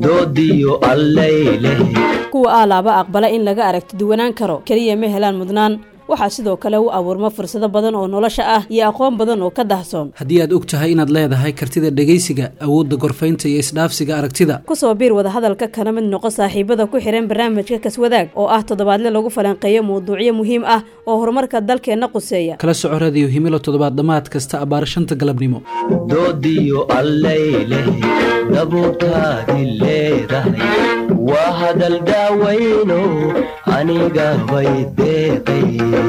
doodiyo allayleh kuwa aalaaba aqbala in laga aragti duwanaan karo keliya ma helaan mudnaan waxaa sidoo kale u abuurma fursado badan oo nolosha ah iyo aqoon badan oo ka dahsoon haddii aad og tahay inaad leedahay kartida dhegaysiga awoodda gorfaynta iyo isdhaafsiga aragtida kusoo biir wadahadalka kana mid noqo saaxiibada ku xihan barnaamijka kaswadaag oo ah toddobaadle lagu falanqeeyo mawduucyo muhiim ah oo horumarka dalkeenna quseeya kala soco radiyo himilo toddobaad dhammaad kasta abbaar shanta galabnimo doodiyo allayleh dabuurtaadi leedahay waa hadal daawayno aniga bay deeqay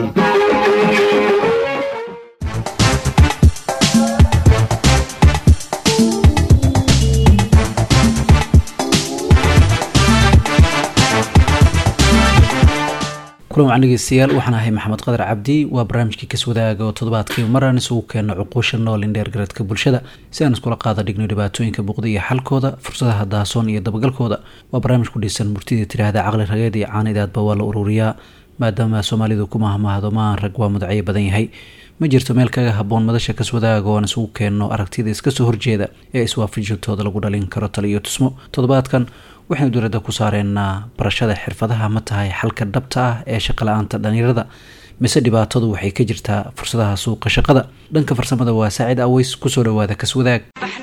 kulan wacan dhegeystayaal waxaan ahay maxamed qadar cabdi waa barnaamijkii kaswadaaga oo toddobaadkii maraan isugu keeno cuquusha nool indheer garadka bulshada si aan iskula qaada dhigno dhibaatooyinka muuqda iyo xalkooda fursadaha daasoon iyo dabagalkooda waa barnaamij ku dhisan murtidii tidhaahda caqli rageed iyo caanidaadba waa la ururiyaa maadaama soomaalidu ku mahmaahdo maan rag waa mudacyo badan yahay ma jirto meel kaga haboon madasha kaswadaaga oo aan isugu keenno aragtida iskasoo horjeeda ee iswaafajintooda lagu dhalin karo tala iyo tusmo toddobaadkan waxaynu dowladda ku saareenaa barashada xirfadaha ma tahay xalka dhabta ah ee shaqala-aanta dhalinyarada mise dhibaatadu waxay ka jirtaa fursadaha suuqa shaqada dhanka farsamada waa saacid aweys kusoo dhawaada kaswadaag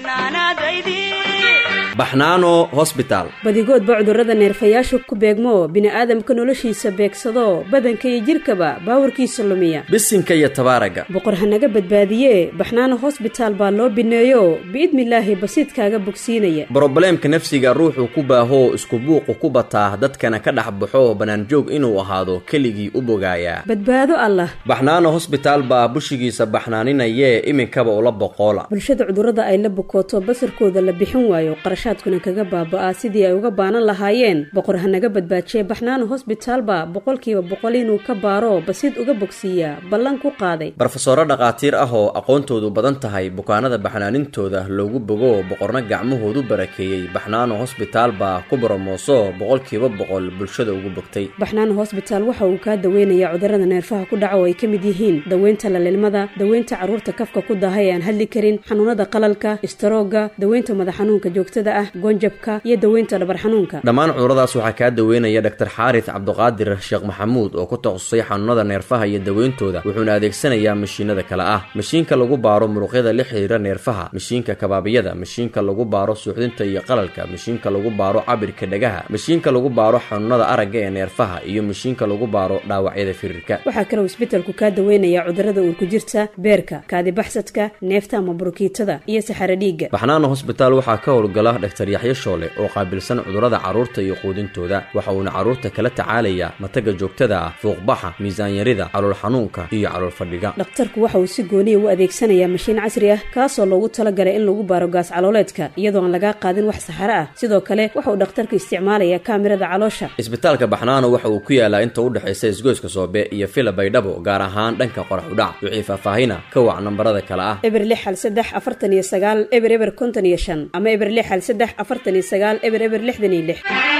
baxnaano hosbitaal badigoodba cudurrada neerfayaashu ku beegmo bini'aadamka noloshiisa beegsado badanka iyo jidhkaba baawarkiisa lumiya bisinka iyo tabaaraga boqor hanaga badbaadiye baxnaano hosbitaal baa loo bineeyo biidnilaahi basiidkaaga bogsiinaya brobleemka nafsiga ruuxuu ku baahoo isku buuqu ku bataa dadkana ka dhex baxo bannaanjoog inuu ahaado keligii u bogaayaa badbaado allah baxnaano hosbitaal baa bushigiisa baxnaaninayee iminkaba ula boqoola bulshada cudurrada ay la bukooto basarkooda la bixin waayo qarashaadkuna kaga baaba'aa sidii ay uga baanan lahaayeen boqor hanaga badbaajiye baxnaano hosbitaalba boqolkiiba boqol inuu ka baaro basiid uga bogsiiyaa ballan ku qaaday barofesoro dhakhaatiir ah oo aqoontoodu badan tahay bukaanada baxnaanintooda loogu bogo boqorna gacmahoodu barakeeyey baxnaano hosbitaal baa ku boromooso boqolkiiba boqol bulshada ugu bogtay baxnaano hosbitaal waxa uu kaa daweynayaa cudurrada neerfaha ku dhaca oo ay ka mid yihiin daweynta lalilmada daweynta carruurta kafka ku daaha ee aan hadli karin xanuunada qalalka istaroogga daweynta madax xanuunka joogtada ah gonjabka iyo daweynta dhabar xanuunka dhammaan cuduradaas waxaa kaa daweynaya dhaktar xaaris cabduqaadir sheekh maxamuud oo ku takhasusay xanuunada neerfaha iyo daweyntooda wuxuuna adeegsanayaa mashiinada kale ah mashiinka lagu baaro muruqyada la xiriira neerfaha mashiinka kabaabiyada mashiinka lagu baaro suuxdinta iyo qalalka mashiinka lagu baaro cabirka dhagaha mashiinka lagu baaro xanuunada aragga ee neerfaha iyo mashiinka lagu baaro dhaawacyada firirka waxaa kaloo isbetelku kaa daweynayaa cudurrada uurku jirta beerka kaadibaxsadka neefta ama burukiitada iyo saxaro dhiigga baxnaano hosbitaal waxaa ka howlgala dhaktar yaxyo shoole oo qaabilsan cudurrada carruurta iyo quudintooda waxa uuna carruurta kala tacaalayaa mataga joogtada ah fuuqbaxa miisaanyarida calool xanuunka iyo calool fadhiga dhakhtarku waxa uu si gooniya u adeegsanayaa mashiin casri ah kaasoo loogu talagalay in lagu baaro gaas calooleedka iyadoo aan lagaa qaadin wax saxaro ah sidoo kale waxa uu dhakhtarku isticmaalayaa kaamirada caloosha isbitaalka baxnaano waxa uu ku yaalaa inta u dhexaysa isgoyska soobe iyo fila baydhabo gaar ahaan dhanka qorax udhac wixii faahfaahina ka wac nambarada kale ah eber lix hal saddex afartan iyo sagaal eber eber konton iyo shan ama eber lix hal saddex afartan iyo sagaal eber eber lixdan iyo lix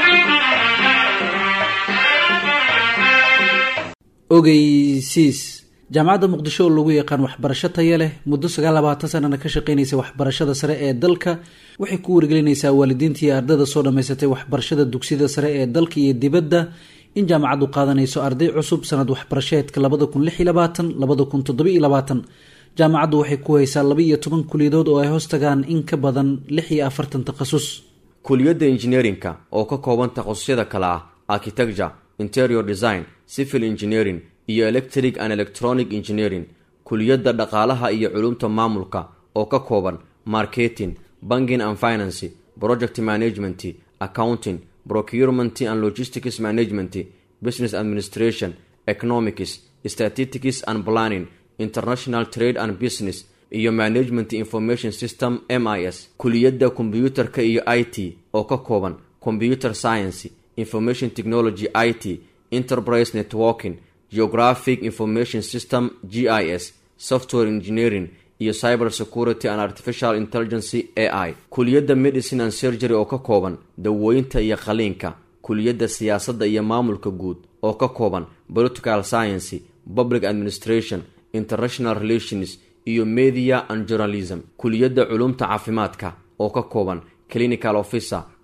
ogeysiis jaamacadda muqdisho oo lagu yaqaan waxbarasho taya leh muddo sagaal labaatan sanana ka shaqeynaysa waxbarashada sare ee dalka waxay ku wargelinaysaa waalidiinta iyo ardada soo dhammaysatay waxbarashada dugsiyada sare ee dalka iyo dibadda in jaamacaddu qaadanayso arday cusub sanad waxbarasheedka labada kun lix iyo labaatan labada kun toddoba iyo labaatan jaamacaddu waxay ku haysaa laba iyo toban kuliyadood oo ay hoos tagaan in ka badan lix iyo afartan takhasus kuliyadda injineerinka oo ka kooban takhasusyada kale ah architecture interior design civil engineering iyo electric and electronic engineering kuliyadda dhaqaalaha iyo culumta maamulka oo ka kooban marketing banking and financy project management accounting procurement and logistics management business administration economics statistics and planning international trade and business iyo management information system m i s kuliyadda kombyuutarka iyo i t oo ka kooban computer science information technology i t enterprise networking geographic information system g i s software engineering iyo cyber security and artificial intelligency a i kuliyadda medicine and surgery oo ka kooban dawooyinta iyo qaliinka kuliyadda siyaasadda iyo maamulka guud oo ka kooban political science public administration international relations iyo media and journalism kuliyadda culumta caafimaadka oo ka kooban clinical officer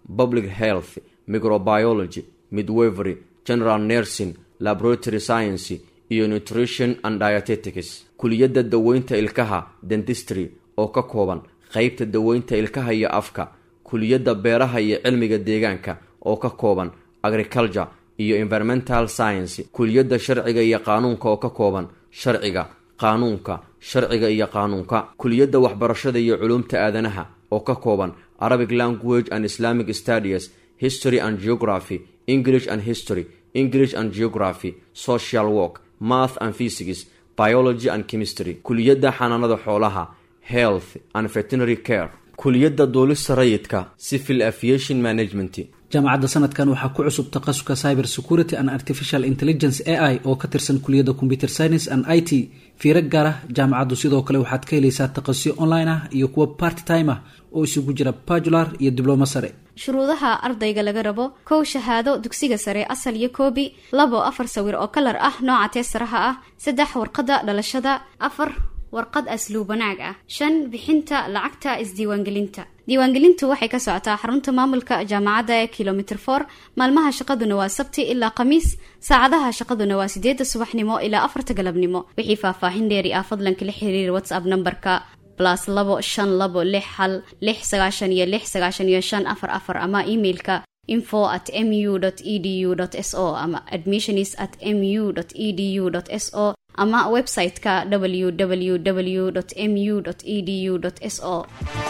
public health microbiology midwevery general nursing laboratory science iyo nutrition and dietetics kuliyadda daweynta ilkaha dentistry oo ka kooban qeybta daweynta ilkaha iyo afka kuliyadda beeraha iyo cilmiga deegaanka oo ka kooban agriculture iyo environmental science kuliyadda sharciga iyo qaanuunka oo ka kooban sharciga qaanuunka sharciga iyo qaanuunka kuliyadda waxbarashada iyo culuumta aadanaha oo ka kooban arabic language and islamic studies history and geography english and history english and geography social work math and physics biology and chemistry kuliyadda xanaanada xoolaha health and veterinary care kuliyadda duulista rayidka civil aviation management jaamacadda sanadkan waxaa ku cusub takhasuska cyber security and artificial intelligence a i oo ka tirsan kuliyadda computer science and i t fiiro gaar ah jaamacaddu sidoo kale waxaad ka helaysaa takhasusyo online ah iyo kuwa part time ah oo isugu jira bajular iyo diblomo sare shuruudaha ardayga laga rabo kow shahaado dugsiga sare asal iyo koobi labo afar sawir oo kalar ah nooca teesaraha ah saddex warqadda dhalashada afar warqad asluub wanaag ah shan bixinta lacagta isdiiwaangelinta diiwaangelintu waxay ka socotaa xarunta maamulka jaamacadda ee kilomitr for maalmaha shaqaduna waa sabti ilaa khamiis saacadaha shaqaduna waa sideedda subaxnimo ilaa afarta galabnimo wixii faahfaahin dheeri ah fadlan kala xiriir whatsapp nambarka plus labo shan labo lix hal lix sagaashan iyo lix sagaashan iyo shan afar afar ama emailka info at mu edu s o ama admissionis at mu edu s o ama website-ka www mu edu s o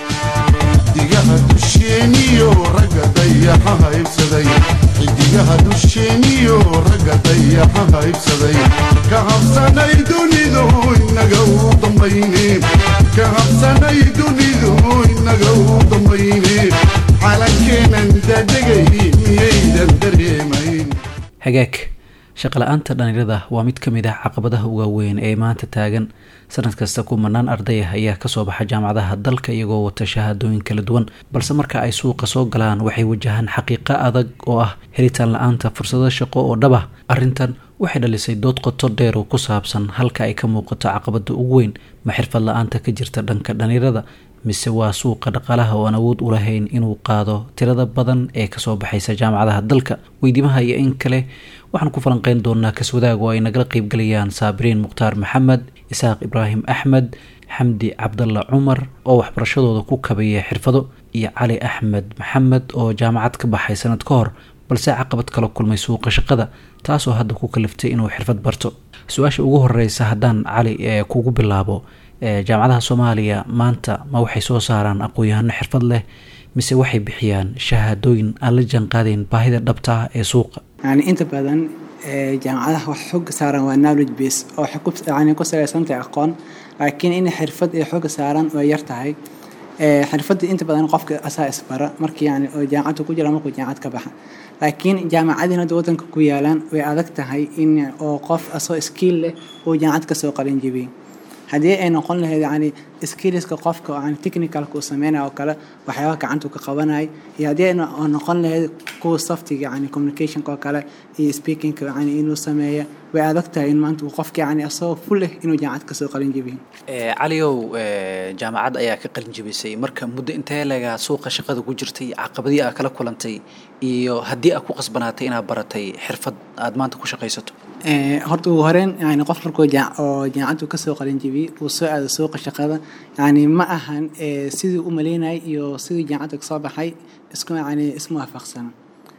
xidigaha dusheeniyo ragga dayaxa haybsaday xidigaha dusheeniyo ragga dayaxa haybsaday ka habsanay dunidu inaga u dambayne ka habsanay dunidu inaga u dambayne calankeenan dadegay miyaydan dareemayn hagaag shaqala-aanta dhalinyarada waa mid ka mid ah caqabadaha uga weyn ee maanta taagan sanad kasta kumanaan arday ah ayaa kasoo baxa jaamacadaha dalka iyagoo wata shahaadooyin kala duwan balse marka ay suuqa soo galaan waxay wajahaan xaqiiqo adag oo ah helitaan la-aanta fursado shaqo oo dhab ah arrintan waxay dhalisay dood qoto dheer oo ku saabsan halka ay ka muuqato caqabada ugu weyn ma xirfad la-aanta ka jirta dhanka dhalinyarada mise waa suuqa dhaqaalaha oo aan awood u lahayn inuu qaado tirada badan ee kasoo baxaysa jaamacadaha dalka weydiimaha iyo in kale waxaan ku falanqeyn doonaa kaswadaag oo ay nagala qeybgalayaan saabiriin mukhtaar maxamed isaaq ibraahim axmed xamdi cabdalla cumar oo waxbarashadooda ku kabaya xirfado iyo cali axmed maxamed oo jaamacad ka baxay sanad ka hor balse caqabad kala kulmay suuqa shaqada taasoo hadda ku kaliftay inuu xirfad barto su-aasha ugu horeysa haddaan cali ee kugu bilaabo jaamacadaha soomaaliya maanta ma waxay soo saaraan aqoon-yahano xirfad leh mise waxay bixiyaan shahaadooyin aan la jaanqaadayn baahida dhabta ah ee suuqa yani inta badan jaamacadaha wax xog saaran waa knowledge base oo yani ku salaysantahay aqoon laakiin in xirfad ay xooga saaran way yar tahay xirfadda inta badan qofka asaa isbara markii yani oo jaamacadda ku jira markuu jaamacad ka baxa laakiin jaamacadiin hadda wadanka ku yaalaan way adag tahay in oo qof asoo skill leh uu jaamacad kasoo qalin jibiyey haddii ay noqon lahayd yani skillska qofka yani technicalka uu sameynaya oo kale waxyaabaha gacanta ka qabanaya iyo haddii ay noqon lahayd kuwa softiga yani communicationka oo kale iyo speakingka yani inuu sameeya way adag tahay in maanta uu qofka yani asagoo ful leh inuu jaamacad kasoo qalin jibiyo caliow jaamacad ayaa ka qalin jibisay marka muddo intee legaa suuqa shaqada ku jirtay caqabadii aad kala kulantay iyo haddii aad ku qasbanaatay inaad baratay xirfad aad maanta ku shaqaysato horta ugu horeyn yani qof markuu oo jaamacaddu kasoo qalin jibiyey uu soo aado suuqa shaqada yani ma ahan sidii u maleynayay iyo sidii jaamacadda kasoo baxay isku yani isma waafaqsana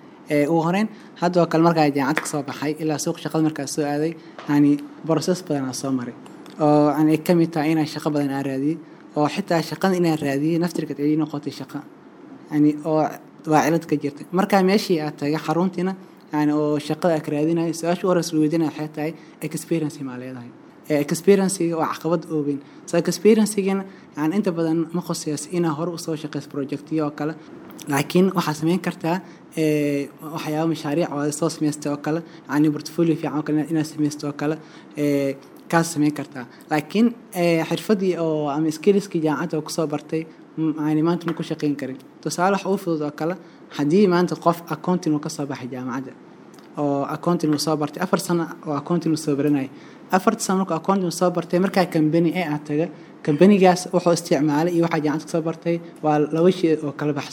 ugu horeyn haddoo kale markaa jaamacad kasoo baxay ilaa suuqa shaqada markaa soo aaday yani process badan aa soo maray oo yani ay kamid tahay inaan shaqo badan aan raadiyey oo xitaa shaqada inaan raadiyey naftirkeed ay noqotay shaqo yani oo waa cilad ka jirta markaa meeshii aad tagay xaruntiina yani oo shaqada aad raadinayo su-aasha u horeysa la weydiinaya waxay tahay experience maa leedahay experiensiga waa caqabad oogeyn so experiencigana yani inta badan ma khuseyso inaa hore usoo shaqeyso projectiyo oo kale laakiin waxaad sameyn kartaa waxyaaba mashaariic oo soo sameystay oo kale yani portfolio fiican oo kale inaad sameystay oo kale kaas sameyn kartaa laakiin xirfadii oo ama skillskii jaamacadda oo kusoo bartay yani maanta ma ku shaqeyn karin tusaale wax uu fudud oo kale haddii maanta qof accounting uu kasoo baxay jaamacadda oo accounting uu soo bartay afar sano oo accounting uu soo baranayay afarta sano markuu accounting soo bartay markaa company ee aad taga companygaas wuxuu isticmaalay iyo waxaa jaamacad kasoo bartay waa laba shay oo kala baxsan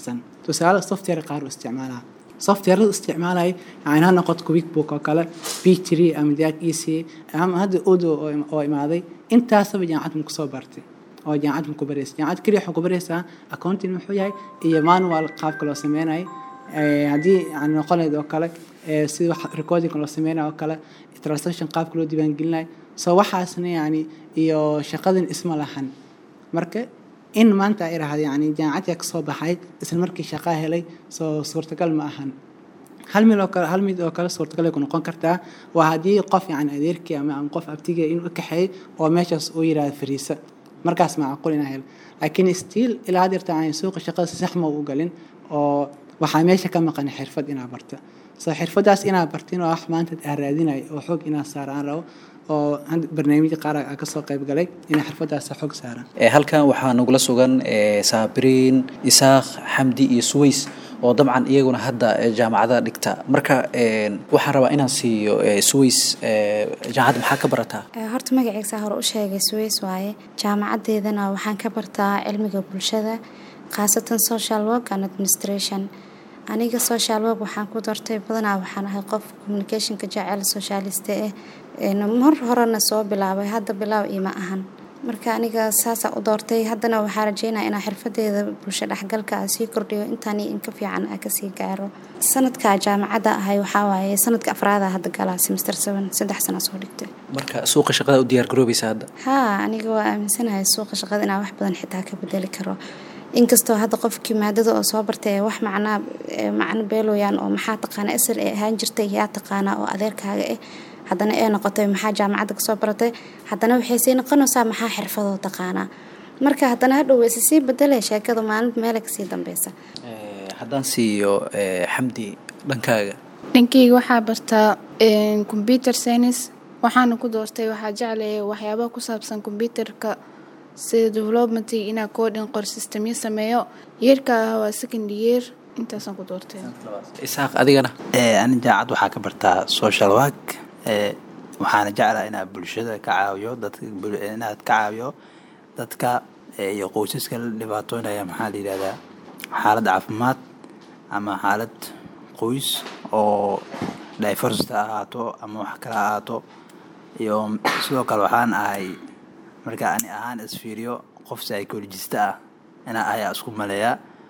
tusaale software qaar u isticmaalaa softwarada isticmaalaya yani ha noqoto quickbook oo kale p3 ama jack ec ama hadda odo oo- oo imaaday intaasaba jaamacad ma kusoo bartay oo jaamacad ma ku baraysa jaamacad keliya waxaa ku baraysaa accounting muxuu yahay iyo manual qaabka loo sameynayo Eh, haddii yani noqonayd oo kale eh, sida wax recording loo sameynayo oo kale transaction qaabka loo diiwaangelinayo so waxaasna yani iyo shaqadan isma lahan marka in maanta ay rahda yani jaamacadka kasoo baxay isla markii shaqaa helay soo suurtagal ma ahan hal mid oo kale hal mid oo kale suurtagal ay ku noqon kartaa waa haddii qof yani adeerkii ama ama qof abtiga inuu kaxeey oo meeshaas uu yidhahdo fariisa markaas macquul inaa helo laakiin still ilaa had yarta aan suuqa shaqada si sax ma u galin oo waxaa meesha ka maqan xirfad inaa barta so xirfadaas inaa bartin oo wax maanta aa raadinayo oo xoog inaa saaraan rabo oo hadda barnaamijya qaar aa kasoo qayb galay inay xirfadaas xoog saaraan Ee, halkan waxaa nagula sugan ee, saabiriin isaaq xamdi iyo suways oo dabcan iyaguna hadda ee, jaamacadaha dhigta marka een, waxaan rabaa inaan siiyo ee, suways ee, jaamacadda maxaa ka barataa Ee, horta magaciisa hore u sheegay Suways waaye jaamacadeedana waxaan ka bartaa cilmiga bulshada khaasatan social work and administration aniga social work waxaan ku doortay badanaa waxaan ahay qof communicationka jecel socialiste ah Een, mar horena soo bilaabay hadda bilaaw ima ahan marka aniga saasaa u doortay haddana waxaa rajeynaya inaa xirfadeeda bulsho dhexgalka aan sii kordhiyo intaan iyo in ka fiican aan kasii gaaro sanadka jaamacadda ahay waxaa waaye sanadka afraada hadda galaa semester seven saddex sana soo dhigtay marka suuqa shaqada u diyaar garoobaysa hadda haa aniga waa aaminsanahay suuqa shaqada inaan wax badan xitaa ka bedeli karo inkastoo hadda qofkii maadada oo soo bartay ee wax macnaa ee macno beelooyaan oo maxaa taqaana asal ee ahaan jirtay yaa taqaanaa oo adeerkaaga ah haddana ee noqotay maxaa jaamacadda kasoo baratay haddana waxay sii noqonaysaa maxaa xirfadoo taqaanaa marka haddana hadhow wayse sii bedelay sheekada maalinta meela kasii dambeysa Ee, haddaan siiyo ee, xamdi dhankaaga dhankeyga waxaa bartaa een, computer science waxaana ku doortay waxaa jeclaya waxyaabaha ku saabsan computerka sida development inaa coding qor systemyo sameeyo yeerka ah waa second year intaasaan ku doortay isaaq adigana Ee, ani jaacad waxaa ka bartaa social work ee, waxaana jeclaa inaad bulshada ka caawiyo dadka bul- inaad ka caawiyo dadka ee, iyo qoysaska la dhibaatoonaya maxaa la yidhahdaa xaalad caafimaad ama xaalad qoys oo diversity ha ahaato ama wax kale ha ahaato iyo sidoo kale waxaan ahay marka ani ahaan isfiiriyo qof psychologist ah inaa ayaa isku maleeya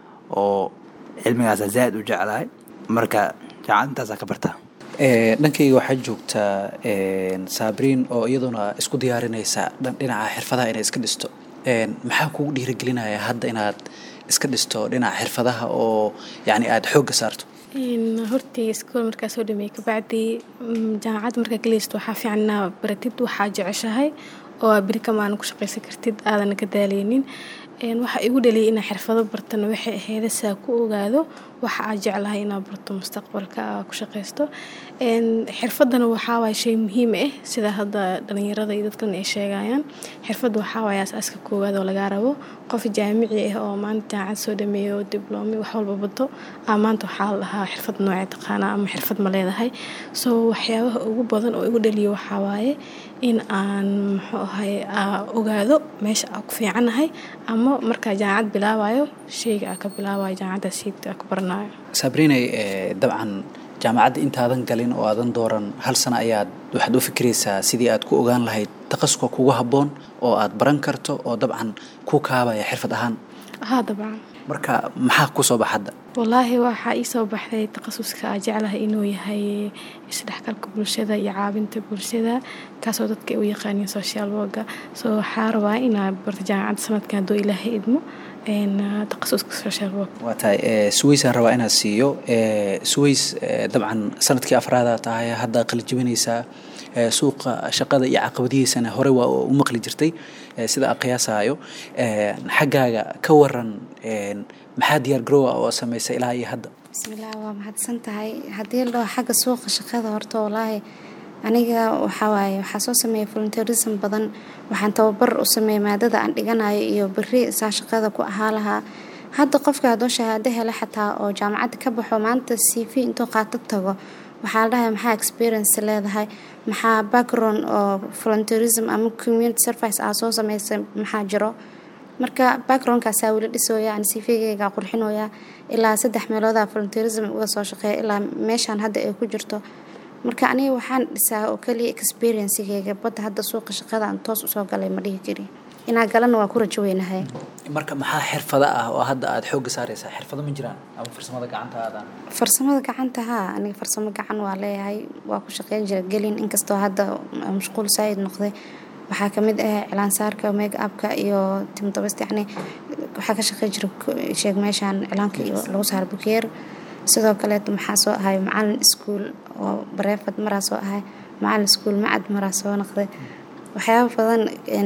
oo cilmigaasa zaaid u jeclahay marka jaacad intaasaa ka bartaa Ee, dhankayga waxaa joogtaa een, saabiriin oo iyaduna isku diyaarinaysa dhan- dhinaca xirfadaha inay iska dhisto Een, maxaa kugu dhiirigelinaya hadda inaad iska dhisto dhinaca xirfadaha oo yacni aada xoogga saarto Een, hortii iskool markaa soo dhameeyey kabacdi mm, jaamacad markaa galaysto waxaa fiican inaa baratid waxaa jeceshahay oo aa beri kamaan ku shaqaysan kartid aadan ka daaleynin Een, waxa igu dhaliyay inaa xirfado bartana waxay ahayd saa ku ogaado waxa aa jeclahay inaa barto mustaqbalka aa ku shaqaysto Een, xirfadana waxaa waay shay muhiim ah sida hadda dhalinyarada iyo dadkan ay sheegayaan xirfadda waxaa waay aasaaska koowaad oo lagaa rabo qof jaamici ah oo maanta jaamacad soo dhameeyo oo dibloome wax walba bato aa maanta waxaa la dhahaa xirfad noocee taqaanaa ama xirfad ma leedahay so waxyaabaha ugu badan oo igu dhaliyo waxaa waaye in aan muxuu ahay aa ogaado meesha aa ku fiicanahay ama markaa jaamacad bilaabayo sheyga aa ka bilaabayo jaamacadda siigta aa ka baranayo saabrinay ee, dabcan jaamacadda intaadan galin oo aadan dooran hal sano ayaad waxaad u fikiraysaa sidii aad ku ogaan lahayd takhasuska kugu habboon oo aad baran karto oo dabcan ku kaabaya xirfad ahaan haa dabcan marka maxaa kusoo bax hadda wallaahi waxaa ii soo baxday takhasuska aa jeclahay inuu yahay isdhexgalka bulshada iyo caawinta bulshada kaasoo dadka ay u yaqaaniin social worka so waxaa rabaa inaa barto jaamacadda sanadkan hadduu ilaahay idmo een, takhasuska social work waa tahay ee, suwaysaan rabaa inaad siiyo ee, suways ee, dabcan sanadkii afraada tahay hadda qalijibinaysaa ee, suuqa shaqada iyo caqabadihiisana hore waa u maqli jirtay ee, sida aan qiyaasayo Ee, xaggaaga ka waran een, maxaa diyaar garoowa oo samaysay ilaa iyo hadda bismillaah waa mahadsan tahay haddii la dhaho xagga suuqa shaqada horta wallaahi aniga waxaa waaye waxaa soo sameeya volunteerism badan waxaan tababar u sameeya maadada aan dhiganayo iyo beri saa shaqada ku ahaa lahaa hadda qofka haddoo shahaado hele xataa oo jaamacadda ka baxo maanta c v intuu qaato tago waxaa la dhahay maxaa experience leedahay maxaa background oo volunteerism ama community service aa soo sameysay maxaa jiro marka backgroundkaasaa weli dhisooya aan cvgayga qurxinooya ilaa saddex meelooda volunteerism uga soo shaqeeya ilaa meeshaan hadda ay ku jirto marka aniga waxaan dhisaa oo keliya experiencigayga badda hadda suuqa shaqada aan toos usoo galay ma dhihi jiri inaa galana waa ku rajo weynahay marka maxaa xirfado ah oo hadda aada xoogga saareysaa xirfado ma jiraan ama farsamada gacanta aadaan farsamada gacanta haa aniga farsamo gacan waa leeyahay waa ku shaqeyn jira gelin inkastoo hadda mashquul saa'id noqday waxaa kamid ah cilaansaarka make upka iyo timdabast yani waxaa ka shaqeyn jira sheeg meeshaan cilaanka iyo lagu saaro bukeer sidoo kaleeto maxaa soo ahay macalin iskuul oo bareefad maraa soo ahay macalin iskuul macad maraa soo noqday waxyaaba badan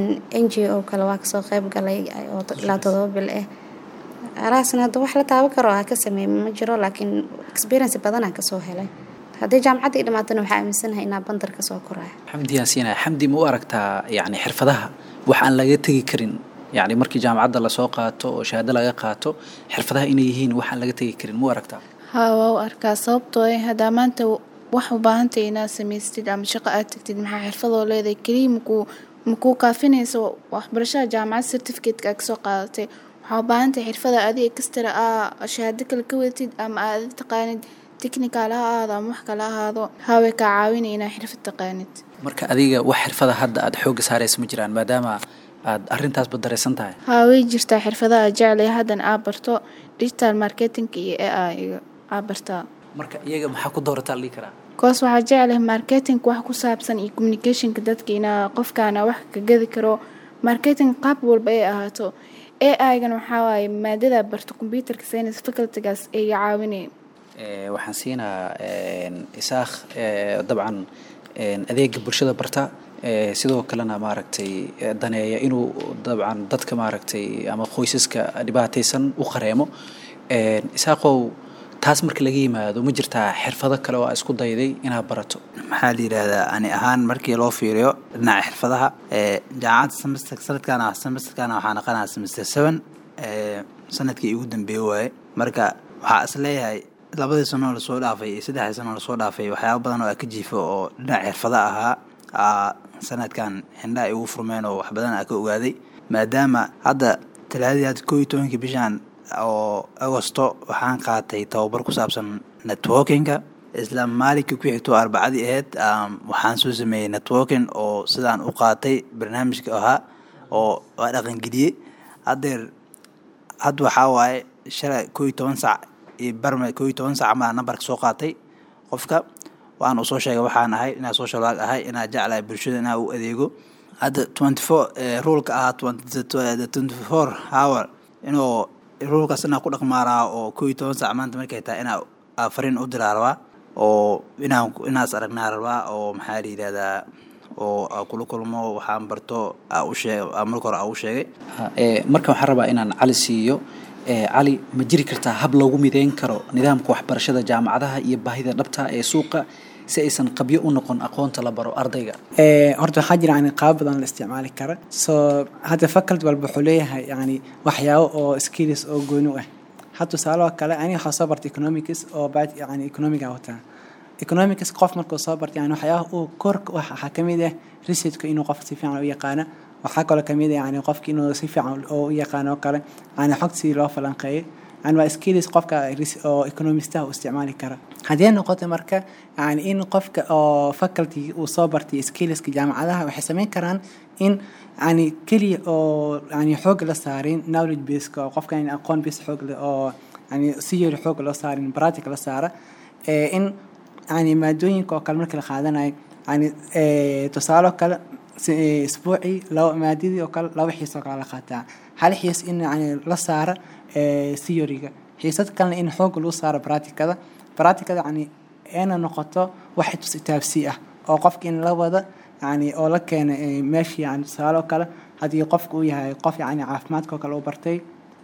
n g o kale waa kasoo qeyb galay oo ilaa todoba bil ah alaasna hadda wax la taaban karo ha ka sameey ma jiro laakiin experience badanaa kasoo helay haddii jaamacadda i dhamaatana waxaa aaminsanahay inaa bandar kasoo koraya xamdi yaan siinaya xamdi ma u aragtaa yacni xirfadaha wax aan laga tegi karin yacni markii jaamacadda lasoo qaato oo shahaado laga qaato xirfadaha inay yihiin wax aan laga tegi karin ma u aragtaa haa waa u arkaa sababtoo ah haddaa maanta wax u baahantay inaad samaystid ama shaqo aad tagtid maxaa xirfadoo leedahay keliya makuu makuu kaafinayso waxbarashada jaamacad certificateka kasoo qaadatay waxaa u baahantahay xirfada adiga kastara aa shahaado kale ka wadatid ama aad taqaanid technical ha ahaado ama wax kale ahaado haaway kaa caawinaya inaa xirfad taqaanid marka adiga wax xirfada hadda aada xoogga saaraysa ma jiraan maadaama aada arrintaasba dareysan tahay haa way jirtaa xirfadaha jeclaya haddan aa barto digital marketingka iyo a i aa bartaa marka iyaga maxaa ku doorataa la dhihi karaa koos waxaa jeclahay marketing wax ku saabsan iyo communicationka dadka inaa qofkaana wax ka gadi karo marketing qaab walba ay ahaato a i-gan waxaa waaye maadada barto computerka science facultygaas ay caawinaya waxaan siinaa isaakh dabcan adeega bulshada barta sidoo kalena maaragtay daneeya inuu dabcan dadka maaragtay ama qoysaska dhibaataysan u qareemo isaaqow taas marka laga yimaado ma jirtaa xirfado kale oo aa isku dayday inaad barato maxaa la yidhaahdaa ani ahaan markii loo fiiriyo dhinaca xirfadaha jaamacadda semester sanadkan semesterkan waxaa naqanaa semester seven sanadkii igu dambeeye waaye marka waxaa is leeyahay labadii sanoo lasoo dhaafay iyo saddexdii sanoo lasoo dhaafay waxyaaba badan oo aa ka jiifo oo dhinaca xirfada ahaa sanadkan xindhaha igu furmeen oo wax badan aa ka ogaaday maadaama hadda talaadadii hadda koo iyo tobankii bishaan oo agosto waxaan qaatay tababar ku saabsan networkinga isla maalinkii ku xigto arbacadii ahayd waxaan soo sameeyey networking oo sidaan u qaatay barnaamijka ahaa oo waa dhaqangeliyey haddeer hadda waxaa waaye shalay koo iyo toban sac iyo barme koo iyo toban sac maa nambarka soo qaatay qofka waan uu soo sheegay waxaan ahay inaa social work ahay inaa jeclahay bulshada inaa u adeego hadda twenty four ruleka ahaa twenty four hour inuu ruulkaas inaa ku dhaqmaaraa oo koo iyo toban sac maanta markay tahay inaa fariin u diraa rabaa oo inaan inaas aragnaa rabaa oo maxaa la yidhahdaa oo kula kulmo waxaan barto ushee marka hore aa u sheegay marka waxaan rabaa inaan cali siiyo cali ma jiri kartaa hab loogu mideyn karo nidaamka waxbarashada jaamacadaha iyo baahida dhabta ee suuqa si aysan qabyo u noqon aqoonta la baro ardayga horta waxaa jira yani qaab badan la isticmaali kara so hadda faculty walba wuxuu leeyahay yani waxyaabo oo skills oo gooni u ah had tusaaloo kale ani waxaa soo bartay economics oo bad yani economiga wataa economics qof markuu soo bartay yani waxyaabaha uu korka waxaa kamid ah researchka inuu qof si fiican u yaqaana waxaa kaloo kamid ah yani qofka inuu si fiican oo u yaqaano kale yani xog si loo falanqeeyo yani waa skills qofka oo economistaha u isticmaali kara haddii noqoto marka yani in qofka oo faculty uu soo bartay skillska jaamacadaha waxay sameyn karaan in yani keliya oo yani xoog la saarin knowledge baseka oo qofka yani aqoon base xoog leh oo yani si yari xoog loo saarin pratic la saara in yani maadooyinka oo kale marka la qaadanayo yani tusaalo kale isbuucii laba maadadii oo kale laba xiis oo kale la qaataa hal xiis in yani la saara theoryga xiisad kalena in xoog lagu saaro practicada practicada yani ayna noqoto wax itaabsi ah oo qofka in la wada yani oo la keena meeshii yani tusaalo kale haddii qofka uu yahay qof yani caafimaadka oo kale u bartay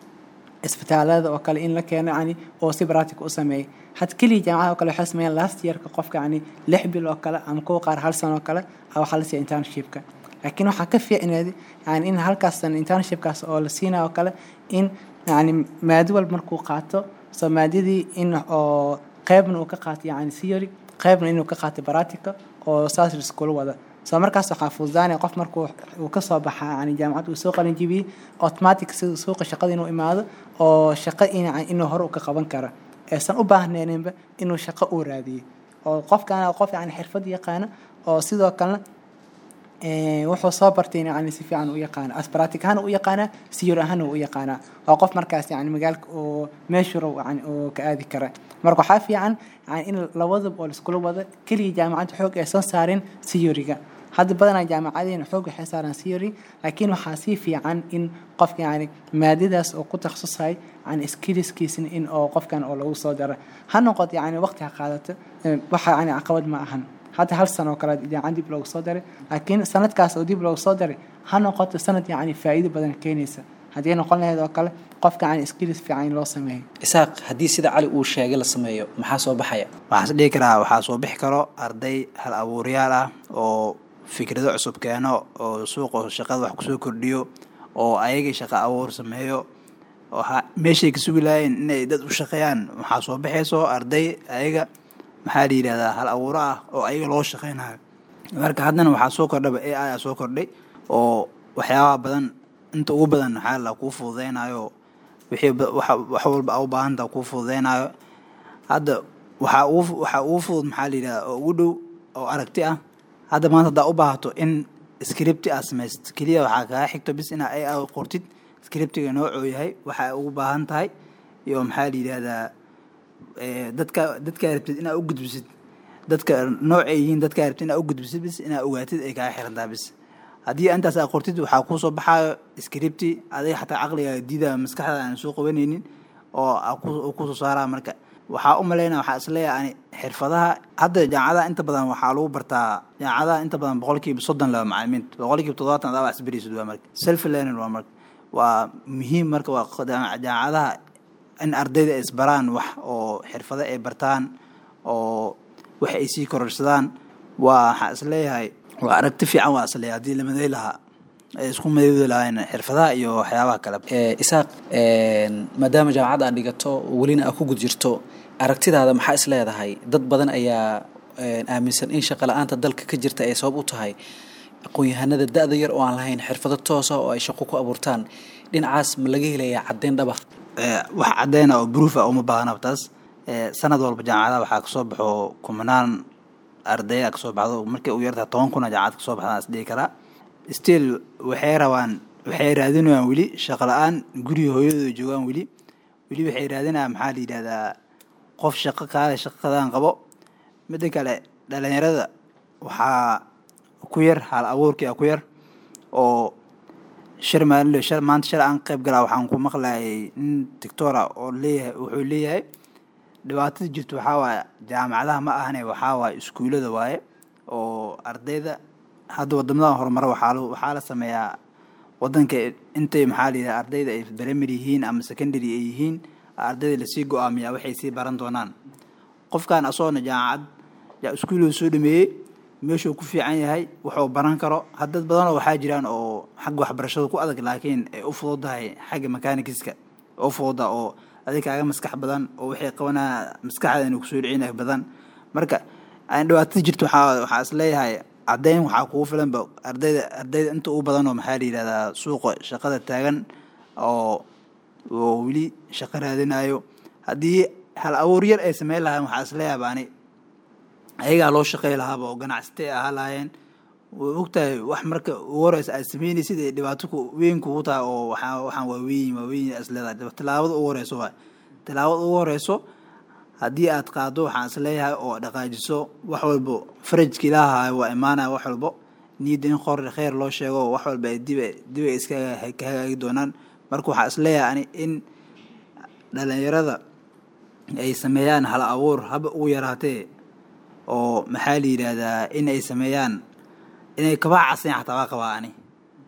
isbitaalada oo kale in la keeno yani oo si practic u sameeyay had keliya jaamacada oo kale waxay sameeyaan last yearka qofka yani lix bil oo kale ama kuwa qaar hal sano oo kale waxaa la siiya internshipka laakiin waxaa ka fiicneed yani in halkaas internshipkaas oo la siinayo oo kale in yani maado walba markuu qaato soo maadadii in oo qeybna uu ka qaato yani theory qeybna inuu ka qaato practica oo saas iskula wada soo markaas waxaa fududaanaya qof markuu uu kasoo baxa yani jaamacad uu soo qalin jibiyey automatic sida suuqa shaqada inuu imaado oo shaqo in inuu hore u ka qaban karo aysan u baahneeninba inuu shaqo uu raadiyo oo qofkan qof yani xirfad yaqaana oo sidoo kalena wuxuu soo bartay yani si fiican u yaqaana asbaratic ahaan u yaqaanaa siyur ahaan u yaqaanaa waa qof markaas yani magaalka oo meeshuro yani oo ka aadi kara marka waxaa fiican yani in labadaba oo laiskula wada keliya jaamacadda xoog ay soo saareen siyuriga hadda badanaa jaamacadeena xoog waxay saaraan theory laakiin waxaa sii fiican in qofka yani maadadaas oo ku takhasusay yani skillskiisna in oo qofkan oo lagu soo daro ha noqoto yani waqti ha qaadato waxa yani caqabad ma ahan hadda hal sano oo kale jaamacad dib loogu soo daray laakiin sanadkaas oo dib loogu soo daray ha noqoto sanad yani faa'iido badan keenaysa haddii noqon lahayd oo kale qofka yani skills fiican in loo sameeyo isaaq haddii sida cali uu sheegay la sameeyo maxaa soo baxaya waxaan is dhihi karaa waxaa soo bixi karo arday hal abuuryaal ah oo fikrado cusub keeno oo suuqa shaqada wax kusoo kordhiyo oo ayagii shaqo abuur sameeyo meeshay ka sugi lahayn inay dad u shaqeeyaan waxaa soo baxayso arday ayaga maxaa la yidhahdaa hal abuuro ah oo ayaga loo shaqeynayo marka haddana waxaa soo kordhaba a i a soo kordhay oo waxyaabaha badan inta ugu badan maxaa la kuu fududeynayo wixii wax walba a u baahanta kuu fududeynayo hadda waxaa ugu waxaa ugu fudud maxaa la yidhahdaa oo ugu dhow oo aragti ah hadda maanta haddaa u baahato in scripti aad samaysid keliya waxaa kaga xigto bis inaa a i qortid scriptiga noocoo yahay waxaa ugu baahan tahay iyo maxaa la yidhahdaa dadka dadkaa rabtid inaa u gudbisid dadka noocay yihiin dadkaa rabtid inaa u gudbisid bis inaa ogaatid ay kaga xirantaa bis haddii intaas aa qortid waxaa kuusoo baxaayo scripti adiga xataa caqliga diida maskaxda aan soo qabanaynin oo kusoo saaraa marka waxaa u malaynaya waxaa isleeyahay ani xirfadaha hadda jaamacadaha inta badan waxaa lagu bartaa jaamacadaha inta badan boqolkiiba soddon laba macalimiinta boqolkiiba toddobaatan adaa wax isberisid waa marka self learning waa marka waa muhiim marka waa jaamacadaha in ardayda ay isbaraan wax oo xirfado ay bartaan oo wax ay sii kororsadaan waa waxaa isleeyahay waa aragti fiican waa isleeyahay haddii la maday lahaa ay isku madoodi lahayn xirfadaha iyo waxyaabaha kale isaaq maadaama jaamacad aad dhigato welina aad ku gud jirto aragtidaada maxaa is leedahay dad badan ayaa aaminsan in shaqa la-aanta dalka ka jirta ay sabab u tahay aqoon-yahanada da-da yar oo aan lahayn xirfado toosa oo ay shaqo ku abuurtaan dhinacaas ma laga helayaa caddeyn dhaba wax cadeyna oo bruuf ah uma baahnaba taas sanad walba jaamacadaha waxaa kasoo baxo kumanaan ardaya kasoo baxdo markay u yartahay toban kuna jaamacad kasoo baxdaan is dhihi karaa still waxay rabaan waxay raadinayaan weli shaqo la-aan guriga hooyadooda joogaan weli weli waxay raadinayaan maxaa la yidhahdaa qof shaqo kaale shaqadan qabo midda kale dhalinyarada waxaa ku yar hal abuurkia ku yar oo shir maalin shir maanta shir aan qayb galaa waxaan ku maqlayay nin doctora oo leeyahay wuxuu leeyahay dhibaatada jirta waxaa waaye jaamacadaha ma ahane waxaa waaye iskuullada waaye oo ardayda hadda wadamada horumara waxaa waxaa la sameeyaa wadanka intay maxaa la yidhaha ardayda ay primary yihiin ama secondary ay yihiin ardayda lasii go-aamiyaa waxay sii baran doonaan qofkan asoona jaamacad iskuullada soo dhameeyey meeshuu ku fiican yahay wuxuu baran karo haddad badanoo waxaa jiraan oo xagga waxbarashada ku adag laakiin ay u fududahay xagga mechanikiska u fududa oo adig kaaga maskax badan oo waxay qabanaa maskaxda inuu kusoo dhicinay badan marka dhibaatada jirta waxaa waxaa is leeyahay caddeyn waxaa kugu filanba ardayda ardayda inta u badan oo maxaa la yidhahdaa suuqa shaqada taagan oo oo weli shaqo raadinayo haddii hal abuur yar ay sameyn lahayn waxaa is leeyahay baani ayagaa loo shaqey lahaaba oo ganacsatay ahaa lahaayeen way ogtahay wax marka ugu horeysa aad sameynaysid ay dhibaato weyn kugu tahay oo waxaa waxaan waa weyn waa weyn is leedahay tilaabada ugu horeyso waay tilaabada ugu horeyso haddii aad qaado waxaan is leeyahay oo dhaqaajiso wax walbo farajka ilaahayo waa imaanaya wax walbo niyadda in qor kheyr loo sheego wax walba ay dib dib ay iska ka hagaagi doonaan marka waxaa is leeyahay ani in dhalinyarada ay sameeyaan hal abuur haba ugu yaraatee oo maxaa la yidhaahdaa in ay sameeyaan inay kabaa casayn xataa waa qabaa ani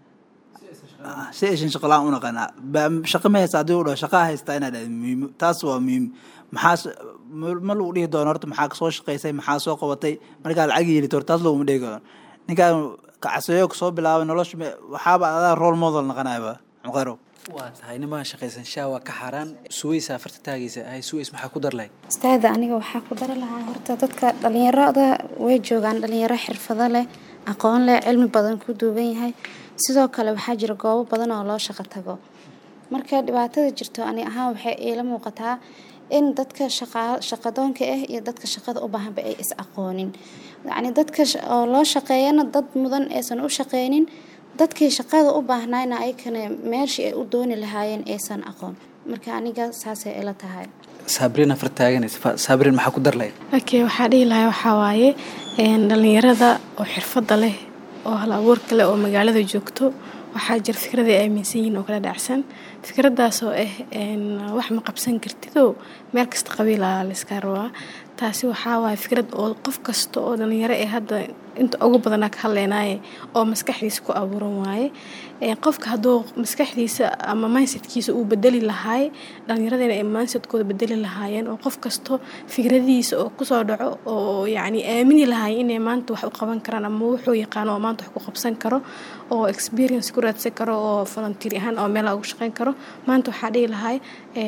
si aysan shaqo la-aan u naqanaa shaqo ma haysta haddii u dhaho shaqaa haystaa inaad dhahdo muhiim taas waa muhiim maxaas ma lagu dhihi doono horta maxaa kasoo shaqaysay maxaa soo qabatay markaa lacag yeelito horta taas laguma dhihi karo ninkaan kacaseeyo kasoo bilaabay nolosha waxaaba adaa role model naqanayaba muqaro waa tahay nimaa shaqaysan shaa waa ka xaaraan suweysa afarta taagaysa ahay suweys maxaa ku dar lahay ustaada aniga waxaa ku dari lahaa horta dadka dhalinyarada way joogaan dhalinyaro xirfado leh aqoon leh cilmi badan ku duugan yahay sidoo kale waxaa jira goobo badan oo loo shaqo tago marka dhibaatada jirto ani ahaan waxay iila muuqataa in dadka shaqadoonka ah iyo dadka shaqada u baahanba ay is aqoonin yacni dadka oo loo shaqeeyana dad mudan aysan u shaqeynin dadkii shaqada u baahnayna ayakana meeshii ay u dooni lahaayeen aysan aqoon marka aniga saasay ila tahay saabrin afar taaganaysa saabrin maxaa ku dar lahayd okay waxaa dhihi lahaa waxaa waaye dhalinyarada oo xirfadda leh oo hal abuurka leh oo magaalada joogto waxaa jira fikrada ay aaminsan yihiin oo kala dhacsan fikradaas oo ah wax ma qabsan kartidoo meel kasta qabiila layska rabaa taasi waxaa waaye fikrad oo qof kasta oo dhalinyaro ee hadda inta ugu badanaa ka hadleynaaye oo maskaxdiisa ku abuuran waaye qofka hadduu maskaxdiisa ama mindsetkiisa uu bedeli lahaay dhalinyaradena ay mindsetkooda bedeli lahaayeen oo qof kasto fikradihiisa oo kusoo dhaco oo yacni aamini lahaay inay maanta wax u qaban karaan ama wuxuu yaqaano oo maanta wax ku qabsan karo oo experience ku raadsan karo oo volunteer ahaan oo meelaha ugu shaqeyn karo maanta waxaa dhihi lahaay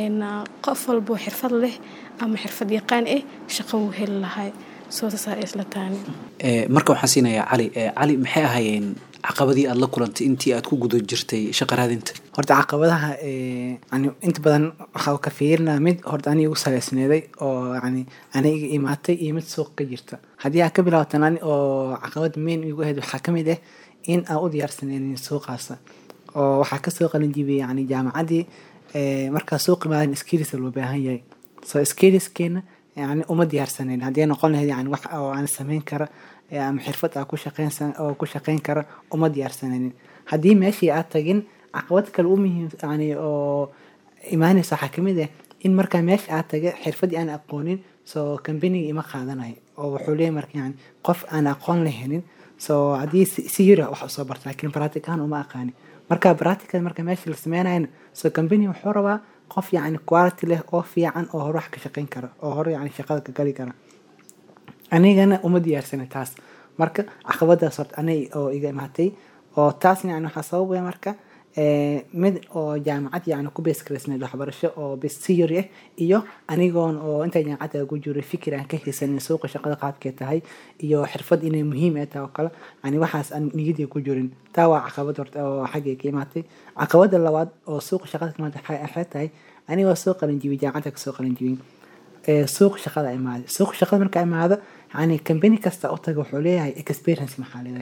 qof walboo xirfad leh ama xirfad yaqaan ah shaqo wuu heli lahaay soosasaa isla taani marka waxaan siinayaa cali cali maxay ahaayeen caqabadii aada la kulantay intii aad ku guda jirtay shaqa raadinta horta caqabadaha yani inta badan waxaa ka fiirinaa mid horta aniga igu saleysneeday oo yani aniga imaatay iyo mid suuq ka jirta haddii aad ka bilaabatan ani oo caqabada main igu ahayd waxaa kamid ah in aan u diyaarsaneynin suuqaasa oo waxaa kasoo qalin jibiyay yani jaamacaddii markaa suuq imaadan skills loo baahan yahay so skillskeena yani uma diyaarsaneyn haddii noqon lahayd yani wax oo aan sameyn kara ama xirfad aa ku shaqeynsan oo ku shaqeyn kara uma diyaarsanaynin haddii meeshii aad tagin caqabad kale u muhiim yani oo imaanaysa waxaa kamid ah in markaa meesha aad taga xirfadii aan aqoonin soo kambaniga ima qaadanayo oo wuxuu leeyahy marka yani qof aan aqoon lahanin so haddii si yiri wax usoo barta lakin practic ahaan uma aqaani marka practical marka meesha la sameynayana so company wuxuu rabaa qof yani quality leh oo fiican oo hore wax ka shaqeyn kara oo hore yani shaqada ka gali kara anigana uma diyaarsana taas marka caqabadaas horta anig oo iga imaatay oo taasna yani waxaa sababaya marka mid oo jaamacad yani ku beesgaraysnayd waxbarasho oo besiyori ah iyo anigoon oo inta jaamacadda ku jiray fikir aan ka haysanin suuqa shaqada qaabkee tahay iyo xirfad inay muhiim ay tahay oo kale yani waxaas aan niyadii ku jirin taa waa caqabad horta oo xaggay ka imaatay caqabada labaad oo suuqa shaqada ka imaatay waxay tahay anigoo soo qalinjibiyay jaamacadda kasoo qalinjibiyay suuq shaqada imaada suuq shaqada marka imaado yani company kasta u taga wuxuu leeyahay experience maxaa leedahay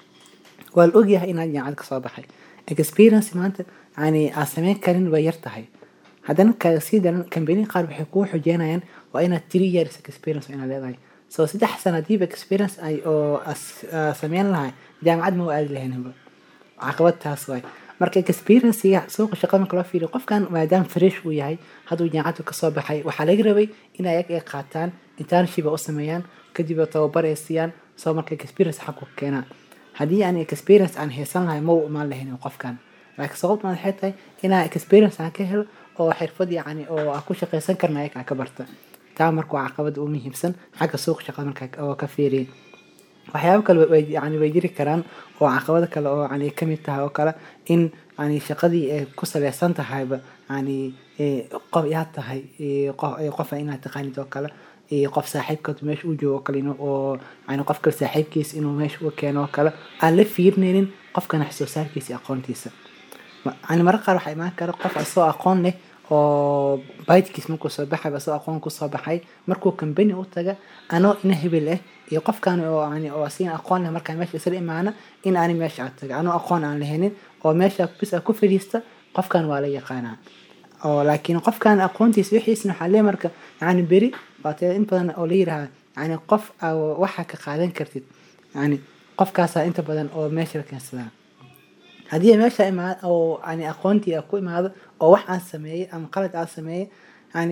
waa la ogyahay inaad jaamacad kasoo baxay experience maanta yani aad sameyn karin way yar tahay haddana kaga sii daran company qaar waxay kuu xujeynayaan waa inaad three years experience inaad leedahay so saddex sana hadiiba experience ay oo sameyn lahay jaamacad ma u aadi lahaynba caqabad taas waay marka experiencega suuqa shaqada marka loo fiiriyo qofkan maadaama fresh uu yahay hadduu jaamacaddu kasoo baxay waxaa laga rabay in ayag ay qaataan internship u sameeyaan kadib tababar ay siiyaan soo marka experience xaq ku keenaan haddii aan experience aan haysan lahay ma u imaan lahayn qofkan laakiin sababta waxay tahay inaa experience aan ka helo oo xirfad yacni oo aan ku shaqaysan karna ayaga ka barta taa marka waa caqabada ugu muhiimsan xagga suuqa shaqada marka oo ka fiiriya waxyaabo kale way yani way jiri karaan oo caqabado kale oo yani kamid tahay oo kale in yani shaqadii ay ku saleysan tahayba yani qof yaa tahay qofa inaad taqaanid oo kale qof saaxiibka meesha u joogo kale oo yani qof kale saaxiibkiisa inuu meesha u keeno oo kale aan la fiirnaynin qofkana wax soo saarkiisa iyo aqoontiisa yani mararka qaar waxaa imaan kara qof asoo aqoon leh oo baydkiis markuu soo baxay asoo aqoon kusoo baxay markuu company u taga anoo ina hebel ah iyo qofkan oo yani oo asiin aqoon leh markaa meesha isla imaana in aani meesha aad taga anoo aqoon aan lahanin oo meesha bis ku fadhiista qofkan waa la yaqaanaa oo laakiin qofkan aqoontiisa wixiisna waxaa lee marka yani beri waatee in badan oo la yiraahda yani qof waxa ka qaadan kartid yani qofkaasaa inta badan oo meesha la keensadaa haddii meesha imaad oo yani aqoontii ku imaado oo wax aan sameeyey ama qalad aan sameeyey yani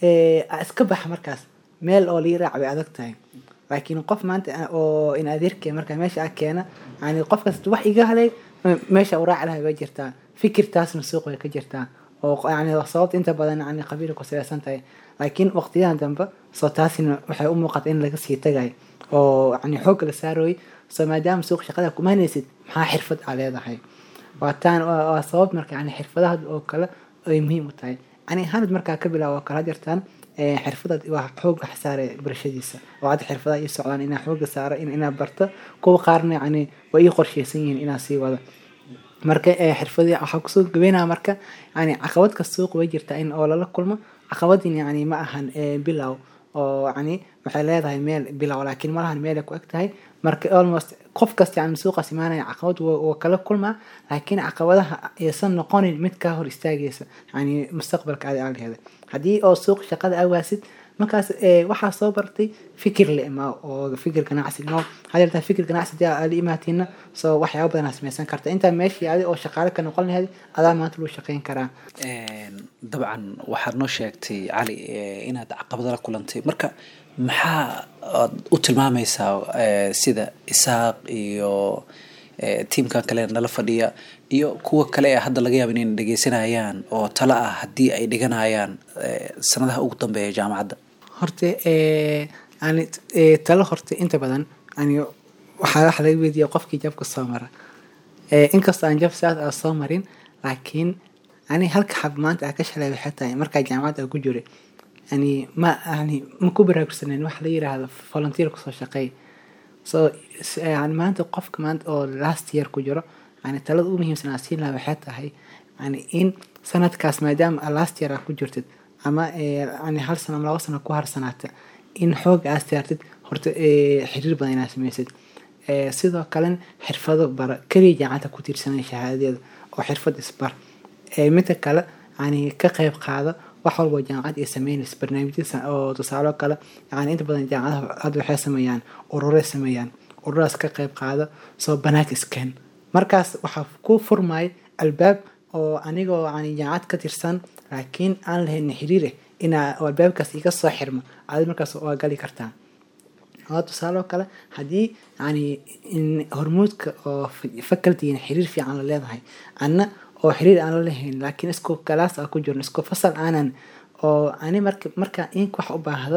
iska baxa markaas meel oo lii raac bay adag tahay laakiin qof maanta oo in adeerkee markaa meesha aa keena yani qof kasta wax iga halay meesha u raaci lahay way jirtaa fikirtaasna suuq way ka jirtaa oo yani sababta inta badan yani qabiila ku saleysan tahay laakiin waqtiyadan dambe soo taasina waxay u muuqata in laga sii tagay oo yani xoogga la saarooy soo maadaama suuq shaqada kumaanaysid maxaa xirfad aa leedahay waa taan waa sabab marka yani xirfadaha oo kale ay muhiim u tahay ani ahaanad markaa ka bilaabo oo kale hadirtaan ee, xirfadaad waa xooga saare barashadiisa oo hadda xirfadaha ii socdaan inaa xooga saaro in inaa barto kuwa qaarna yani waa ii qorsheysan yihiin inaa sii wado marka ee, xirfadii waxaa kusoo gabeynaya marka yani caqabad kasta suuq way jirtaa in oo lala kulmo caqabadin yani ma ahan ee, bilow oo yani waxay leedahay meel bilow laakiin malahan meel ay ku eg tahay marka almost qof kasta yani suuqaas imaanaya caqabad waa waa kala kulmaa laakiin caqabadaha aysan noqonin mid kaa hor istaagaysa yani mustaqbalka aad aa leheday haddii oo suuq shaqada awaasid markaas ee, waxaa soo bartay fikir le ma oo fikir ganacsi no hadeertaa fikir ganacsi dee aad la imaatiina soo waxyaaba badan aa sameysan karta intaa meeshii adi oo shaqaale ka noqon lahayd adaa maanta loo shaqeyn karaa dabcan waxaad noo sheegtay cali eh, inaad caqabado la kulantay marka maxaa aad u tilmaamaysaa eh, sida isaaq iyo eh, tiimkan kale nala fadhiya iyo kuwa kale ee hadda laga yaaba inay dhegeysanayaan oo talo ah haddii ay dhiganayaan eh, sanadaha ugu dambeeya jaamacadda horta ee, yani ee, talo horta inta badan yani waxaa waxa laga weydiiya qofkii jabka soo mara Ee, inkastoo aan jab saas aa soo marin laakiin ani halka xab maanta aa ka shalay waxay tahay markaa jaamacadda aa ku jiray yani ma yani ma ku baraarugsaneyn waxa la yiraahdo volunteer kusoo shaqeey so s- yani maanta qofka maanta oo last year ku jiro yani talada ugu muhiimsan aa siin lahaa waxay tahay yani in sanadkaas maadaama aa last year aa ku jirtid ama ee, yani hal sano ama laba sano ku harsanaata in xoog aa saartid horta ee, xiriir badan inaa sameysid Ee, sidoo kalena xirfado bara keliya jaamacadda ku tiirsanay shahaadadeeda oo xirfad isbar Ee, midda kale yani ka qayb qaada wax walba oo jaamacad ay sameynaysa barnaamijyada oo tusaalo kale yani inta badan jaamacadaha hadda waxay sameeyaan ururay sameeyaan ururaas ka qayb qaada soo banaag isken markaas waxaa ku furmaya albaab oo anigoo yani jaamacad ka tirsan laakiin aan lahayn xiriir eh inaa oo albaabkaas iga soo xirmo aad markaas waa gali kartaa oo tusaale oo kale haddii yani in hormuudka oo facultygan xiriir fiican la leedahay anna oo xiriir aan la lahayn laakiin isku kalaas aa ku jirno isku fasal aanan oo ani marka marka ink wax u baahda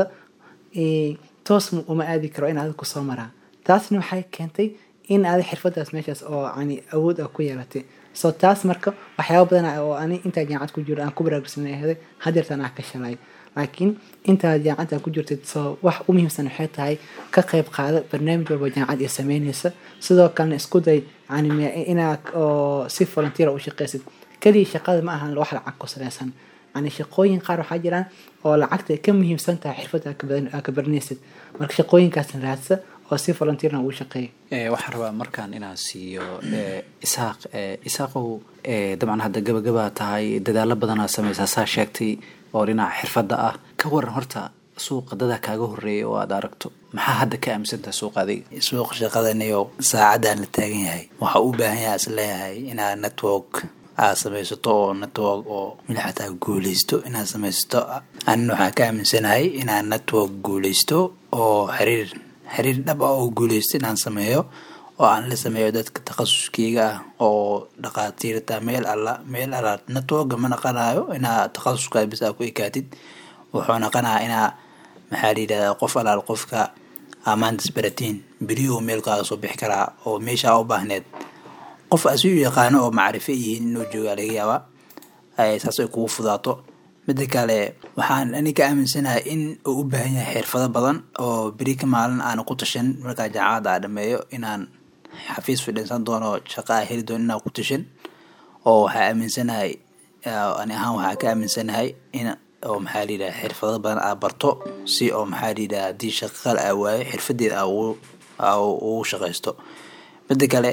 ee, toos mu- uma aadi karo in adig kusoo maraa taasna waxay keentay in aadi xirfadaas meeshaas oo yani awood a ku yeelatay so taas marka waxyaaba badan oo ani intaa jaamacad ku jiro aan ku baraarugsanay ahaday hadeertan aan ka shalay laakiin intaa jaamacadda ku jirtid soo wax u muhiimsan waxay tahay ka qayb qaada barnaamij walba jaamacad ay sameynaysa sidoo kalena isku day yani me- inaad oo si volunteer u shaqaysid keliya shaqada ma ahan wax lacag ku saleysan yani shaqooyin qaar waxaa jiraan oo lacagta ay ka muhiimsan tahay xirfadda aad ka badan- aad ka baranaysid marka shaqooyinkaasna raadsa oo si volunteerna ugu shaqeeya Eh, waxaan rabaa markaan inaan siiyo eh, isaaq eh, isaaqow eh, dabcan hadda gabagabaa tahay dadaalo badanaa sameysaa saa sheegtay oo dhinaca xirfadda ah ka waran horta suuqa dadaa kaaga horeeya oo aad aragto maxaa hadda ka aaminsantaha suuqa adiga suuq shaqadaniyo saacadaan la taagan yahay waxa u baahan yahay is leeyahay inaad network aad samaysato oo network oo milixataa guuleysto inaad samaysato anina waxaan ka aaminsanahay inaad network guuleysto oo xiriir xiriir dhab ah oo guuleysto inaan sameeyo oo aan la sameeyo dadka takhasuskeyga ah oo dhaqaatiirta meel alla meel alla networka ma naqanayo inaa takhasuska bis aa ku ekaatid wuxuu naqanayaa inaa maxaa la yidhahdaa qof alaal qofka amaantas baratiin beriyuhu meelkaaga soo bixi karaa oo meesha u baahneed qof asiu yaqaano oo macrifo yihiin inuu joogaa laga yaabaa ay saas ay kugu fudaato mida kale waxaan ani ka aaminsanahay in uu u baahan yahay xirfado badan oo beri ka maalin aana ku tashan markaa jaamacadda aa dhameeyo inaan xafiis fidhinsan doono shaqa a heli doono inaan ku tashan oo waxaa aaminsanahay ah, ani ahaan waxaa ka aaminsanahay in oo maxaa layidhaha xirfado badan aa barto si oo maxaa layidhaha haddii shaqal aa waayo xirfadeeda aa ugu aa ugu shaqaysto mida kale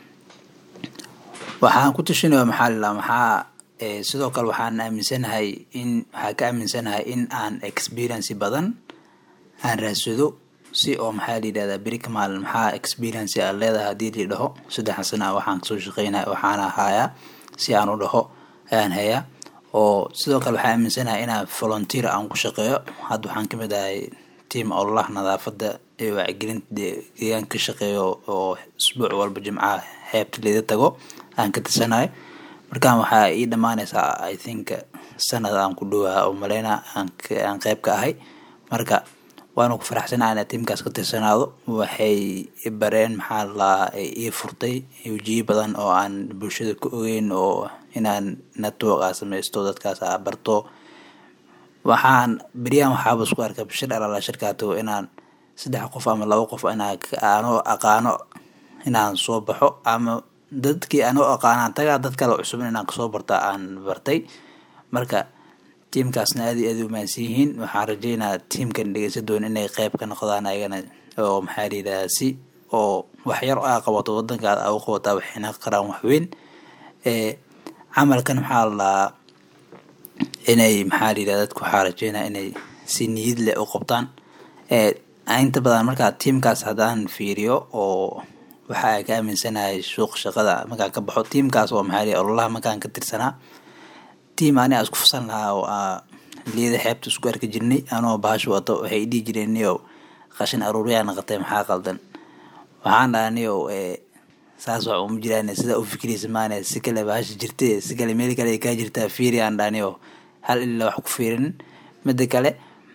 waxaan ku tashanaya maxaa layidhaha maxaa eh, sidoo kale waxaan aaminsanahay in waxaa ka aaminsanahay in aan experience badan aan raadsado si oo maxaa la yidhahdaa beri ka maalin maxaa experience aad leedahay haddii la dhaho saddexan sana waxaan kasoo shaqeynaya waxaana hayaa si aan u dhaho ayaan hayaa oo sidoo kale waxaa aaminsanahay inaan volunteer aan ku shaqeeyo hadda waxaan kamid ahay tiam ololaha nadaafada ee wacyigelinta de- deegaanka ka shaqeeyo oo isbuuc walba jimcaha xeebta leeda tago aan ka tirsanahay markaan waxaa ii dhammaanaysaa i think sanad aan ku dhowaa oo maleyna aan ka- aan qeyb ka ahay marka waana ku faraxsanaa inaa tiimkaas ka tirsanaado waxay i bareen maxaa la ii furtay wajiyo badan oo aan bulshada ka ogeyn oo inaan network aa sameysto dadkaas aa barto waxaan beryahan waxaaba isku arkay shir alala shirkaato inaan saddex qof ama laba qof inaan aanoo aqaano inaan soo baxo ama dadkii aanoo aqaanaan tagaa dad kale cusub inaan kasoo barta aan bartay marka tiimkaasna aad iyo aad u maansan yihiin waxaan rajeynaa tiimkan dhegeysa doon inay qeyb ka noqdaan ayagana oo maxaa layidhahdaa si oo waxyar aa qabato wadankaad aa u qabataa waxayna qaraan waxweyn camalkan maxaa la dhahaa inay maxaa layidhahda dadku waxaa rajeynaa inay si niyad leh u qabtaan inta badan markaa tiimkaas haddaan fiiriyo oo waxa ay ka aaminsanahay suuq shaqada markaan ka baxo tiimkaas oo maxaa layidhahda ololaha markaan ka tirsanaa tiim ani aan isku fasan lahaa oo aa liyada xeebta isku arki jirnay anoo bahasha wato waxay dhihi jireen niyow qashin aruuriyaa naqatay maxaa qaldan waxaan dhahaa niyow saas wax uma jiraan sidaa u fikiraysa maane si kale bahasha jirte si kale meel kale ay kaa jirtaa fiiri aan dhaha niyow hal ilaa wax ku fiirin mida kale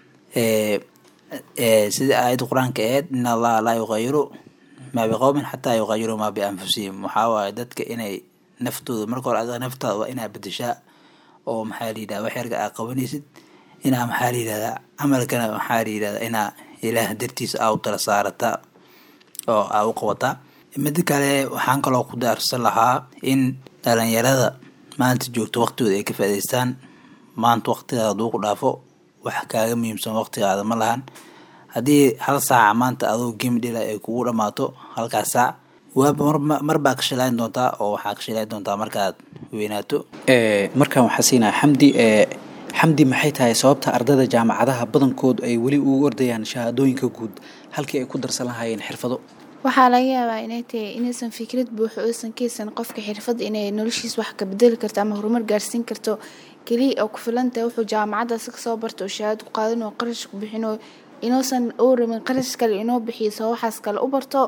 sida aayadda qur-aanka aheyd in allaha laa yuqayiru maa biqowmin xataa yuqayiru maa bianfusihim waxaa waaye dadka inay naftooda marka hore adiga naftaada waa inaa bedeshaa oo maxaa layidhahda wax yarka aa qabanaysid inaa maxaa layidhahdaa camalkana maxaa layidhahdaa inaa ilaah dartiisa aa u tala saarataa oo aa u qabataa mida kale waxaan kaloo ku daarsan lahaa in dhalinyarada maanta joogto waqtigooda ay ka faa'idaystaan maanta waqtigaada haduu ku dhaafo wax kaaga muhiimsan waqtigaada ma lahan haddii hal saaca maanta adoo game dhila ay kugu dhamaato halkaas saac waaba mar baa ka shilayn doontaa oo waxaa ka shilayn doontaa markaad weynaato markaan waxaa siinaa xamdi xamdi maxay tahay sababta ardayda jaamacadaha badankood ay weli ugu ordayaan shahaadooyinka guud halkii ay ku darsan lahaayeen xirfado waxaa laga yaabaa inay tahay inaysan fikrad buuxo oysan keysan qofka xirfad inay noloshiis wax ka bedeli karto ama horumar gaarsiin karto keliya oo ku filantahay wuxuu jaamacadaas kasoo barto oo shahaado ku qaadan oo qarash ku bixino inuusan uu rabin qarash kale inoo bixiyo soo waxaas kale u barto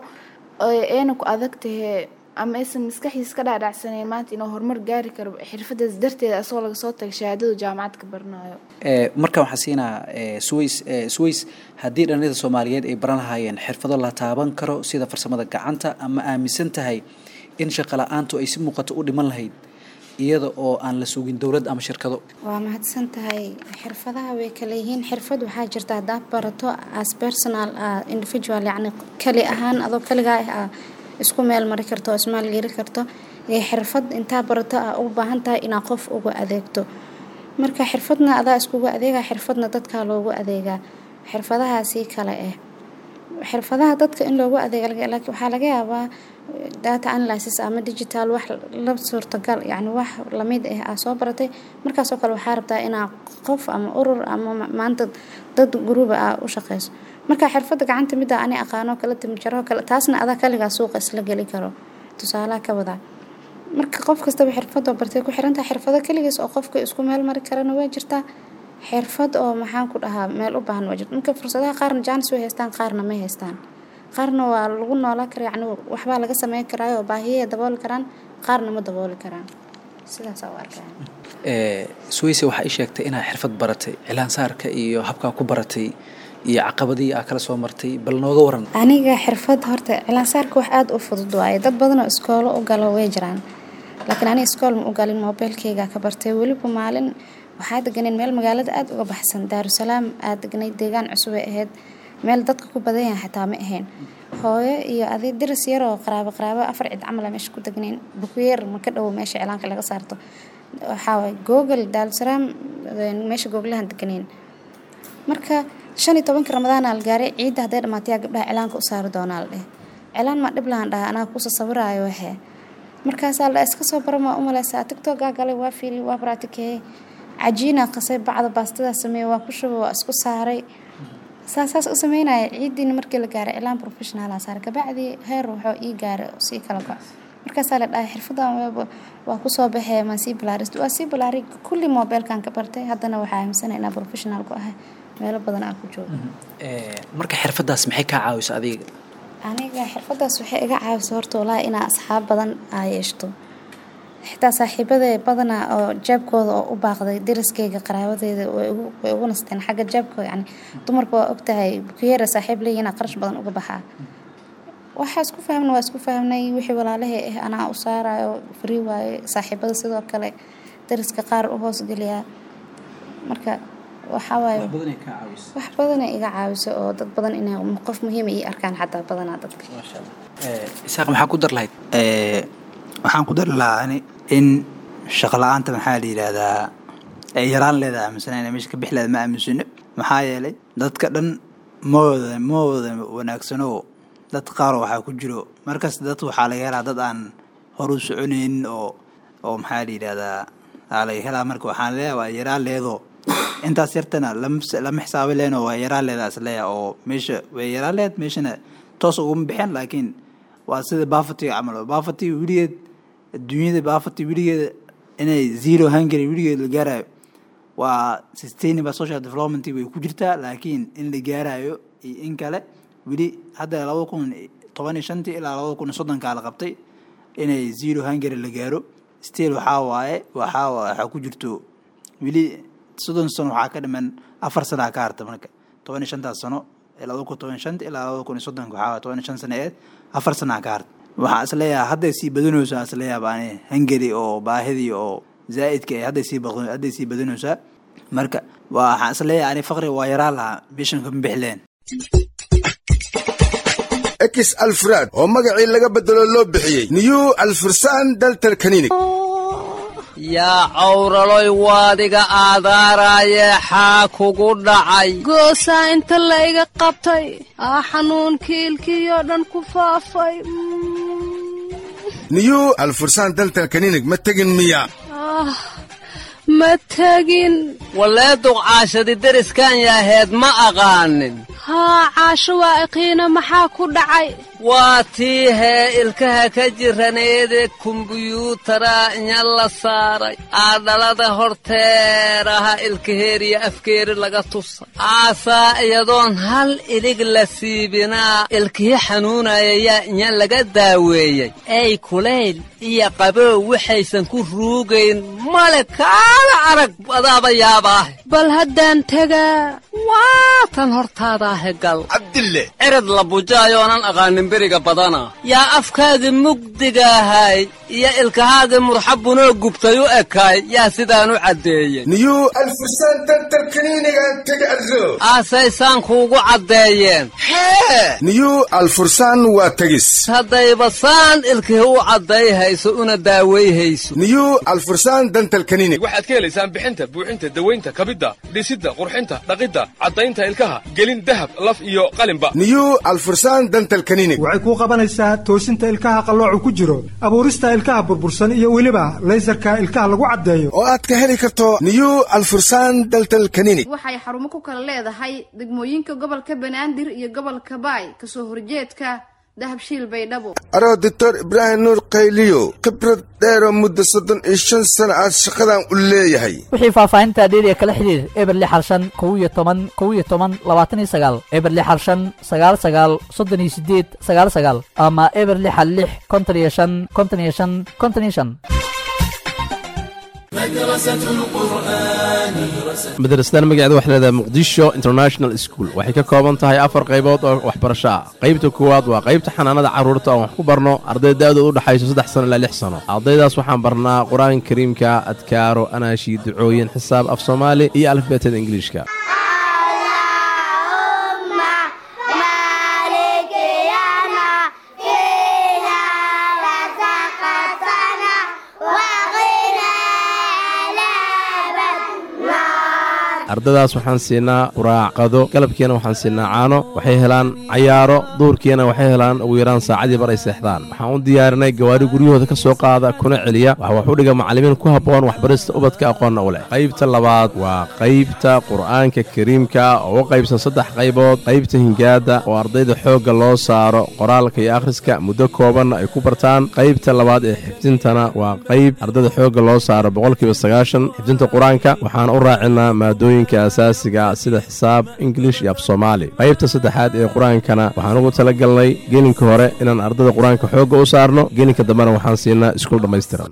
ayna ku adag tahay ama aysan maskaxdiis ka dhaadhacsaneyn maanta inuu horumar gaari karo xirfadaas darteeda asagoo laga soo taga shahaadadu jaamacad ka baranayo markaan waxaa siinaa sways sways haddii dhallinyada soomaaliyeed ay baran lahaayeen xirfado la taaban karo sida farsamada gacanta ama aaminsan tahay in shaqo la-aantu ay si muuqato u dhiman lahayd iyada oo aan la sugin dowlad ama shirkado waa mahadsan tahay xirfadaha way kala yihiin xirfad waxaa jirta haddaad barato as personal individual yacni kali ahaan adoo kaligaa ah isku meel mari karto oo ismaalgeli karto ee xirfad intaa barato ah u baahan tahay inaa qof uga adeegto marka xirfadna adaa iskugu adeegaa xirfadna dadkaa loogu adeegaa xirfadahaasi kale ah xirfadaha dadka in loogu adeega waxaa laga yaabaa data analysis ama digital wax la suurtagal yani wax lamid ah aa soo baratay markaasoo kale waxaa rabtaa inaa qof ama urur ama maanta dad guruuba aa u shaqeyso marka xirfada gacanta mida ani aqaano kala timjaro kale taasna adaa kaligaa suuqa isla geli karo tusaalaha ka wadaa marka qof kastaba xirfadoo bartay ku xirantaha xirfado keligiis oo qofka isku meel mari karana waa jirtaa xirfad oo maxaan ku dhahaa meel u baahan waa jirta marka fursadaha qaarna jaanis way haystaan qaarna may haystaan qaarna waa lagu noolaa kara yacni waxbaa laga sameyn karaayo oo baahiyay dabooli karaan qaarna ma dabooli karaan sidaas u arkaa swayse waxaa ii sheegtay inaad xirfad baratay cilaansaarka iyo habkaa ku baratay iyo caqabadii aa kala soo martay bal nooga waran aniga xirfad horta cilaansaarka wax aada u fudud waaye dad badan oo iskoolo u galo way jiraan laakiin aniga iskool ma u galin moobeelkeyga ka bartay weliba maalin waxaa deganeen meel magaalada aada uga baxsan daarusalaam aad degnay deegaan cusub ay ahayd meel dadka ku badan yahay xataa ma ahayn hooyo iyo aday diris yar oo qaraabo qaraabo afar cid camal a meesha ku degnayn bukuyeer ma ka dhowo meesha cilaanka laga saarto waxaa waay google daarusalaam meesha googlahan deganayn marka shan iyo tobanka ramadaana la gaaray ciidda hadday dhamaatay yaa gabdhaha cilaanka u saari doonaa la dheh cilaan maa dhib lahan dhaha anaa kusa sawiraayo waxee markaasaa la iska soo bara maa u maleysaa tigtogaa galay waa fiili waa baraatikeeyey cajiinaa qasay bacda baastadaa sameeyey waa ku shuba waa isku saaray saasaas u sameynaya ciidiina markii la gaaray cilaan professionala saaray kabacdii heer wuxuu ii gaaray sii kala go markaasaa la dhahay xirfadan waa kusoo baxee maa sii balaarist waa sii balaaray kulli moobeelkan ka bartay haddana waxaa aaminsana inaa professional ku ahay meelo badan aa ku jooga marka xirfadaas maxay kaa caawisa adiga aniga xirfadaas waxay iga caawisa horta walaahi inaa asxaab badan aa yeeshto xitaa saaxiibada badanaa oo jaabkooda oo u baaqday dariskeyga qaraabadeeda way ugu nasteen xagga jaabka yani dumarka waa ogtahay bukiyeera saaxiib leeyihiin qarash badan uga baxaa waxaa isku fahmna waa isku fahmnay wixii walaalahey ah anaa u saarayo fari waaye saaxiibada sidoo kale dariska qaar u hoosgeliyaa marka waxaa waaye wax badana iga caawiso oo dad badan inay qof muhiima ii arkaan xataa badanaa dadka isaaq maxaa ku dar lahayd waxaan ku dari lahaa ani in shaqo la-aanta maxaa la yidhaahdaa ay yaraan leedahay aaminsan inay meesha ka bix leeda ma aaminsano maxaa yeelay dadka dhan mawada mawada wanaagsanoo dad qaar waxaa ku jiro markas dad waxaa laga helaa dad aan horu soconaynin oo oo maxaa la yidhahdaa aa laga helaa marka waxaan leeyahay waa yaraan leedoo intaas yartana lama xisaabi lehno waa yaraan leedaa isleeya oo meesha way yaraan leed meeshana toos uguma bixin laakiin waa sida bafatiga camal bafati weligeed adduunyada bafati weligeeda inay zero hungary weligeed la gaarayo waa sustainable social development way ku jirtaa laakiin in la gaarayo iyo in kale weli hadda labada kun toban iyo shantii ilaa labada kun iyo soddonkaa la qabtay inay zero hungary la gaaro still waxaa waaye waxaa waxaa ku jirto weli soddon sano waxaa ka dhiman afar sanaa ka harta marka toban iyo shantaas sano labada kun toban shanta ilaa labada kun iyo soddonka waxaa toban iyo shan sano eed afar sanaa ka harta waxaa isleeyahay hadday sii badanaysaa isleeyahay baani hungary oo baahidii oo zaa'idka ee hadday sii hadday sii badanaysaa marka waxaan isleeyahay ani faqri waa yaraan lahaa bishan kama bixleen ekis alfraad oo magacii laga bedelo loo bixiyey new alfursan daltal kaninig yaa cawraloy waadiga aadaaraaye xaa kugu dhacay goosaa inta la iga qabtay aa xanuunkii ilkiyoo dhan ku faafay new alfursan daltal kaninig ma tegin miya ma tegin wallee duqcaashadi deriskan yaaheed ma aqaanin haa caasho waa iqiina maxaa ku dhacay waa tii hee ilkaha ka jiraneede kumbuyuutara inya la saaray aadhalada horteeraha ilkaheeriya afkeeri laga tusa aasaa iyadoon hal ilig la siibinaa ilkihi xanuunaya yaa inya laga daaweeyey ey kulayl iyo qabow waxaysan ku ruugayn male kaala arag adaaba yaabaahe bal haddaan tegaa waa tan hortaadaahe gal cabdille cirad la bujaayoonan aqaanin beriga badana yaa afkaagii mugdigaahay iyo ilkahaagii murxabunoo gubtay u ekaay yaa sidaan u caddeeyey new alfursan daltal kaniinigan tega arro aasaysaan kuugu caddeeyeen hee new alfursan waa tegis haddayba saan ilkihi u caddayhayso una daawayhayso new alfursan dantal kaninig waxaad ka helaysaan bixinta buuxinta dawaynta kabidda dhisidda qurxinta dhaqidda caddaynta ilkaha gelin dahab laf iyo qalinba new alfursan dantal kaninig waxay kuu qabanaysaa toosinta ilkaha qalloocu ku jiro abuurista ilkaha burbursan iyo weliba laysarka ilkaha lagu caddeeyo oo aad ka heli karto new alfursan daltal kaninig waxay xarumo ku kala leedahay degmooyinka gobolka banaadir iyo gobolka baay kasoo horjeedka dahabshiil baydhabo aroo doctor ibraahim nuur qayliyo khibrad dheeroo muddo soddon iyo shan sano aad shaqadan u leeyahay wixii faahfaahinta dheeriya kala xidhiir eber lix hal shan kow iyo toban kow iyo toban labaatan iyo sagaal eber lix hal shan sagaal sagaal soddon iyo sideed sagaal sagaal ama eber lix hal lix konton iyo shan konton iyo shan konton iyo shan madrasadan magaceeda waxay leedahay muqdisho international school waxay ka kooban tahay afar qaybood oo waxbarasho ah qaybta koowaad waa qaybta xanaanada carruurta oon wax ku barno arday da-du u dhexayso saddex sano ilaa lix sano ardaydaas waxaan barnaa qur-aanka kariimka adkaaro anaashi ducooyin xisaab af soomaali iyo alifbeetada ingiliishka ardadaas waxaan siinaa quraacqado galabkiina waxaan siinaa caano waxay helaan cayaaro duurkiina waxay helaan ugu yaraan saacadii bar ay seexdaan waxaan u diyaarinay gawaari guryahooda ka soo qaada kuna celiya waxa wax u dhiga macallimiin ku habboon waxbarista ubadka aqoonna u leh qaybta labaad waa qaybta qur'aanka kariimka oo u qaybsan saddex qaybood qaybta hingaadda oo ardayda xoogga loo saaro qoraalka iyo akhriska muddo koobanna ay ku bartaan qaybta labaad ee xifdintana waa qayb ardayda xoogga loo saaro boqolkiiba sagaashan xifdinta qur-aanka waxaan u raacinaa maadooyin asaasiga sida xisaab ingilish iyo af soomaali qaybta saddexaad ee qur-aankana waxaan ugu tala galnay gelinka hore inaan ardada qur-aanka xoogga u saarno gelinka dambena waxaan siinaa iskuul dhammaystiran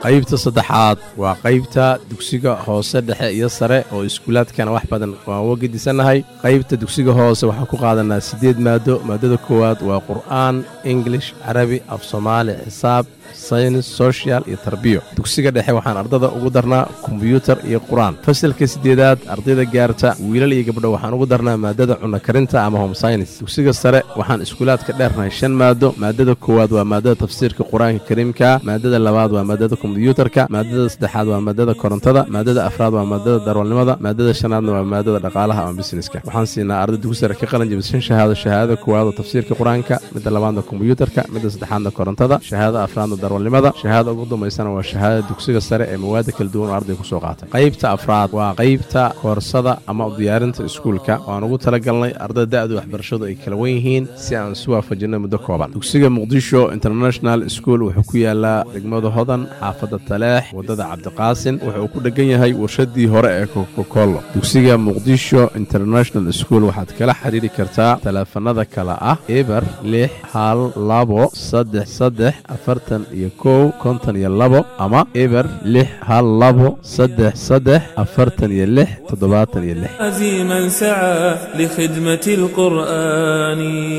qaybta saddexaad waa qaybta dugsiga hoose dhexe iyo sare oo iskuulaadkana wax badan waan uga gedisannahay qaybta dugsiga hoose waxaan ku qaadanaa siddeed maado maadada koowaad waa qur'aan ingilish carabi af soomaali xisaab saynis sochial iyo tarbiyo dugsiga dhexe waxaan ardada ugu darnaa kombyuutar iyo qur-aan fasalka siddeedaad ardayda gaarta wiilal iyo gabdho waxaan ugu darnaa maadada cunno karinta ama home synis dugsiga sare waxaan iskuulaadka dheernahay shan maado maadada koowaad waa maadada tafsiirka qur-aanka kariimka maadada labaad waa maadada kombyuutarka maadada saddexaad waa maadada korontada maadada afraad waa maadada darwalnimada maadada shanaadna waa maadada dhaqaalaha ama busineska waxaan siinaa arday dugsi sare ka qalin jabisa shan shahaado shahaadada koowaad oo tafsiirka qur-aanka midda labaadna kombyuutarka midda saddexaadna korontada shahaadada afraadna darwalnimada shahaada ugu dambaysana waa shahaadada dugsiga sare ee mawaada kala duwan oo arday kusoo qaatay qaybta afraad waa qaybta koorsada ama diyaarinta iskuulka waan ugu talagalnay ardada da'du waxbarashadu ay kala wen yihiin si aan isu waafajinay muddo kooban dugsiga muqdisho international school wuxuu ku yaalaa degmada hodan xaafadda taleex waddada cabdiqaasin wuxuu ku dhegan yahay warshadii hore ee kokokolo dugsiga muqdisho international school waxaad kala xiriiri kartaa taleefanada kale ah eber lix hal labo saddex saddex afartan iyo kow konton iyo labo ama eber lix hal labo saddex saddex afartan iyo lix toddobaatan iyo lix عزيما سعى لخدمة القرآن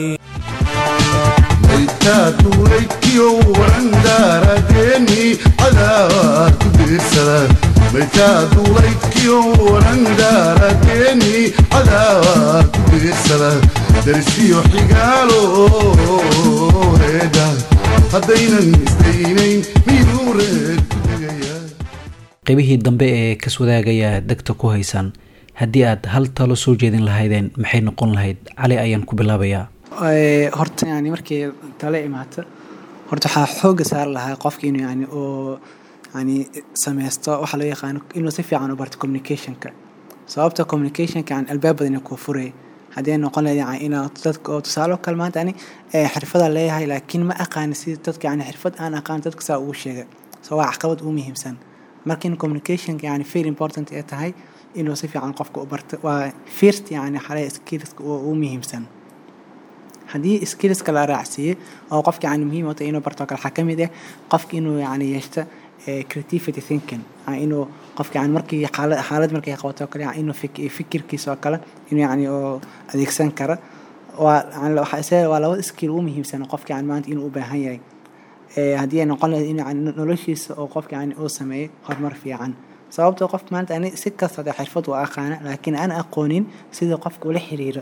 maytaatulaykiyo warandaaradeeni cadaawaa ku biirsadaan maytaatulaykiyo warandaaradeeni cadaawaa ku biirsadaan darsiyo xigaalo reeda haddaynan isdaynayn miyuu reed ku degayaa qaybihii dambe ee kaswadaagaya degta ku haysan haddii aad hal talo soo jeedin lahaydeen maxay noqon lahayd cali ayaan ku bilaabayaa Ee, horta yani markay tale imaato horta waxaa xooga saari lahaa qofka inuu yani oo yani sameysto waxaa loo yaqaano inuu si fiican u barto communicationka sababta communicationka yani albaab badan kuu furaya haddii ay noqon lahayd yani inaa dadka oo tusaale oo kale maanta ani ee, xirfada leeyahay laakiin ma aqaani si dadka yani xirfad aan aqaan dadka saa ugu sheega so waa caqabad ugu muhiimsan marka in communicationka yani very important ay tahay inuu si fiican qofka u barto waa first yani xale skillska ugu muhiimsan haddii skillska la raacsiiyey oo qofka yani muhiim u tahay inuu barto kale waxaa ka mid ah qofka inuu yani yeeshto eh, creativity thinking yani inuu qofka yani markii xaalad xaalad markay qabato oo kale yani inuu fik- fikirkiisa oo kale inuu yani oo adeegsan karo waa yani waxaa isaga waa laba skill ugu muhiimsan qofka yani maanta inuu u baahan yahay Eh, haddii ay noqon lahayd in yani noloshiisa oo qofka yani uu sameeyo horumar fiican sababtoo qof maanta ani si kasta dee xirfad waa aqaana laakiin aan aqoonin sida qofka ula xiriiro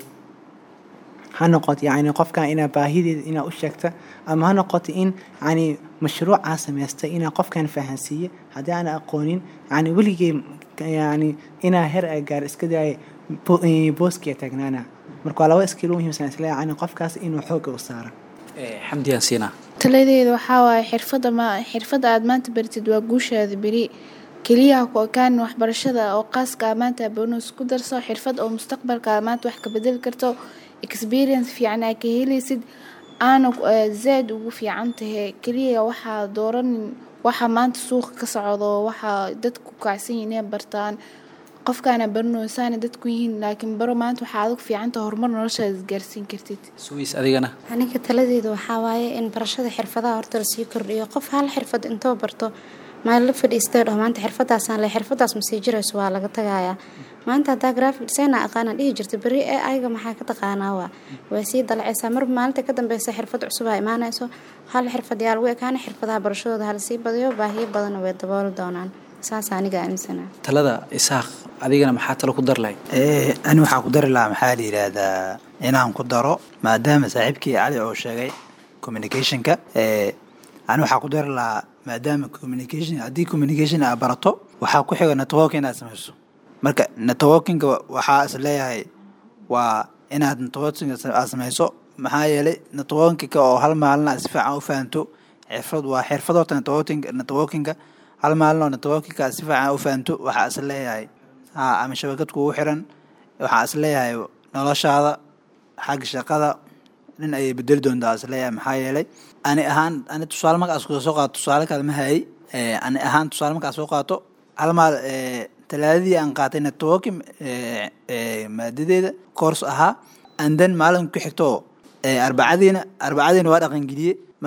ha noqoto yani qofka inaa baahideeda inaa u sheegta ama ha noqoto in yani mashruucaa samaystay inaa qofkan fahansiiye haddii aan aqoonin yani weligay yani inaa her a gaar iska daaya booskiya taagnaana marka waa laba skill u muhiimsan isla yani qofkaas inuu xooga u saaro xamdiyaan siinaa taladeeda waxaa waaye xirfadda ma xirfadda aad maanta baratid waa guushaada beri keliyaha ku ekaan waxbarashada oo qaaska ah maanta bonus ku darso xirfad oo mustaqbalka ah maanta wax ka bedeli karto experience fiican aa ka helaysid aana eh, zaad ugu fiican tahay keliya waxaa dooranin waxa maanta suuqa ka socdo waxaa dadku kacsan yihiin inay bartaan qofkaana baranaysaana dadku yihiin laakiin baro maanta waxaa adag fiicanta horumar noloshaada isgaarsiin kartid suwiis adigana aniga taladeedu waxaa waaye in barashada xirfadaha horta lasii kordhiyo qof hal xirfad intoo barto maalin la fadhiistay dhah maanta xirfadaasaan le xirfadaas masii jirayso waa laga tagayaa maanta haddaa graphic designer aqaana dhihi jirta beri ee ayaga maxaa ka taqaanaa waa way sii dalacaysaa marba maalinta ka dambeysa xirfad cusub aa imaanayso hal xirfad yaa lagu ekaana xirfadaha barashadooda halasii badiyo baahiyo badanna way dabooli doonaan saas aniga aaminsanaa talada isaaq adigana maxaa talo ku dar lahayd Eh, ani waxaa ku dari lahaa maxaa la yidhaahdaa inaan ku daro maadaama saaxiibkii cali oo sheegay communicationka eh, ani waxaa ku dari lahaa maadaama communication haddii communication aad barato waxaa ku xiga networking inaad samayso marka networkinga waxaa is leeyahay waa inaad networking aad samayso maxaa yeelay networkinga oo hal maalin aad si fiican u fahanto xirfad waa xirfad horta networking networkinga hal maalin oo networkinga aad si fiican u fahanto waxaa is leeyahay ha ama shabakad kugu xiran waxaa is leeyahay noloshaada xagga shaqada nin ayay bedeli doontaa is leeyahay maxaa yeelay ani ahaan ani tusaale markaas kuda soo qaato tusaale kale ma hayay Eh, ani ahaan tusaale markaas soo qaato hal maal eh, talaadadii aan qaatay networking eh, eh, maadadeeda course ahaa and then maalin ku xigto eh, arbacadiina arbacadiina waa dhaqangeliyey marka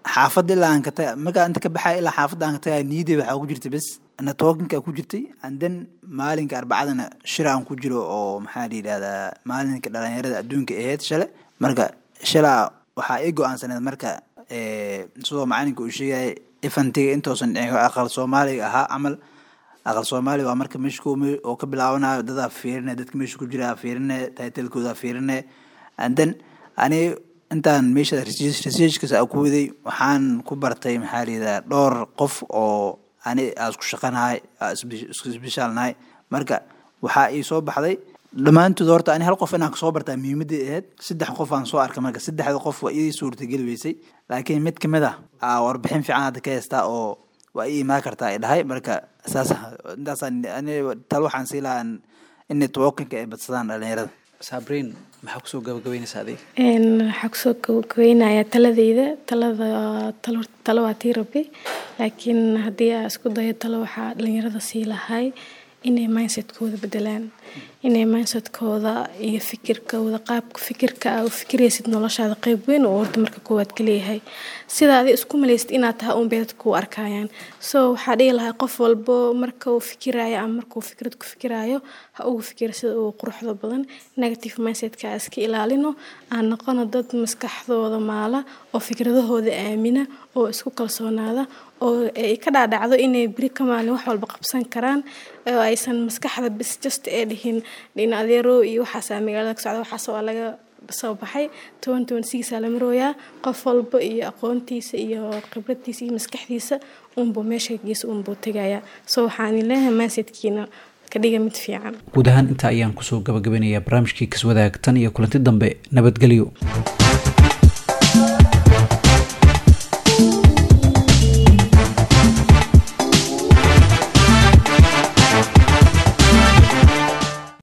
xaafadda ilaa aan ka taga markaa inta ka baxaya ilaa xaafadda aan ka tagaya niyadey waxaa ku jirta bes networkinka ku jirtay and then maalinka arbacadana shir aan ku jiro oo maxaa la yidhahdaa maalinka dhalinyarada adduunka ahayd shale marka shalaa waxaa ii go-aansaneed marka sidoo macalinka uu sheegaya ifantiga intoosan dhicin aqal soomaaliga ahaa camal aqal soomaaliga waa marka meesha oo ka bilaabanayo dadaa fiirine dadka meesha ku jira fiirine titlekooda fiirine and then ani intaan meesha researchkas a ku waday waxaan ku bartay maxaa layidhaha dhowr qof oo ani aa isku shaqanahay isku isbishaalnahay marka waxaa ii soo baxday dhammaantood horta ani hal qof inaan kasoo bartaa muhiimadii ahayd saddex qof aan soo arkay marka saddexda qof waa ii suurtageli weysay laakiin mid kamid ah aa warbixin fiican hadda ka haystaa oo waa ii imaan kartaa ay dhahay marka saas intaasaan ani tal waxaan sii lahaa in networkinka ay badsadaan dhalinyarada sabriin maxaa kusoo gabagabeynaysaa adiga waxaa kusoo gabagabeynayaa taladeyda talada talo talo waa tii rabbi laakiin haddii aa isku dayo talo waxaa dhalinyarada sii lahay inay mindsetkooda bedelaan inay mindsetkooda iyo fikirkooda qaabka fikirka aa u fikiraysid noloshaada qeyb weyn oo horta marka koowaad ka leeyahay sida adi isku malaysid inaad tahay uun bay dadku u arkayaan so waxaa dhihi lahaa qof walbo marka uu fikiraayo ama markuu fikrad ku fikiraayo ha ugu fikira sida ugu quruxda badan negative mindsetka aa iska ilaalino aan noqono dad maskaxdooda maala oo fikradahooda aamina oo isku kalsoonaada oo ay ka dhaadhacdo inay beri ka maalin wax walba qabsan karaan oo aysan maskaxda bis just ee dhihin dhin adeero iyo waxaasaa magaalada ka socda waxaas waa laga soo baxay toban toban sigiisaa la marooyaa qof walba iyo aqoontiisa iyo khibradiisa iyo maskaxdiisa unbuu meesha geesa unbuu tegayaa so waxaan leeyahay maasidkiina ka dhiga mid fiican guud ahaan intaa ayaan kusoo gabagabeynayaa barnaamijkii kaswadaag tan iyo kulanti dambe nabadgelyo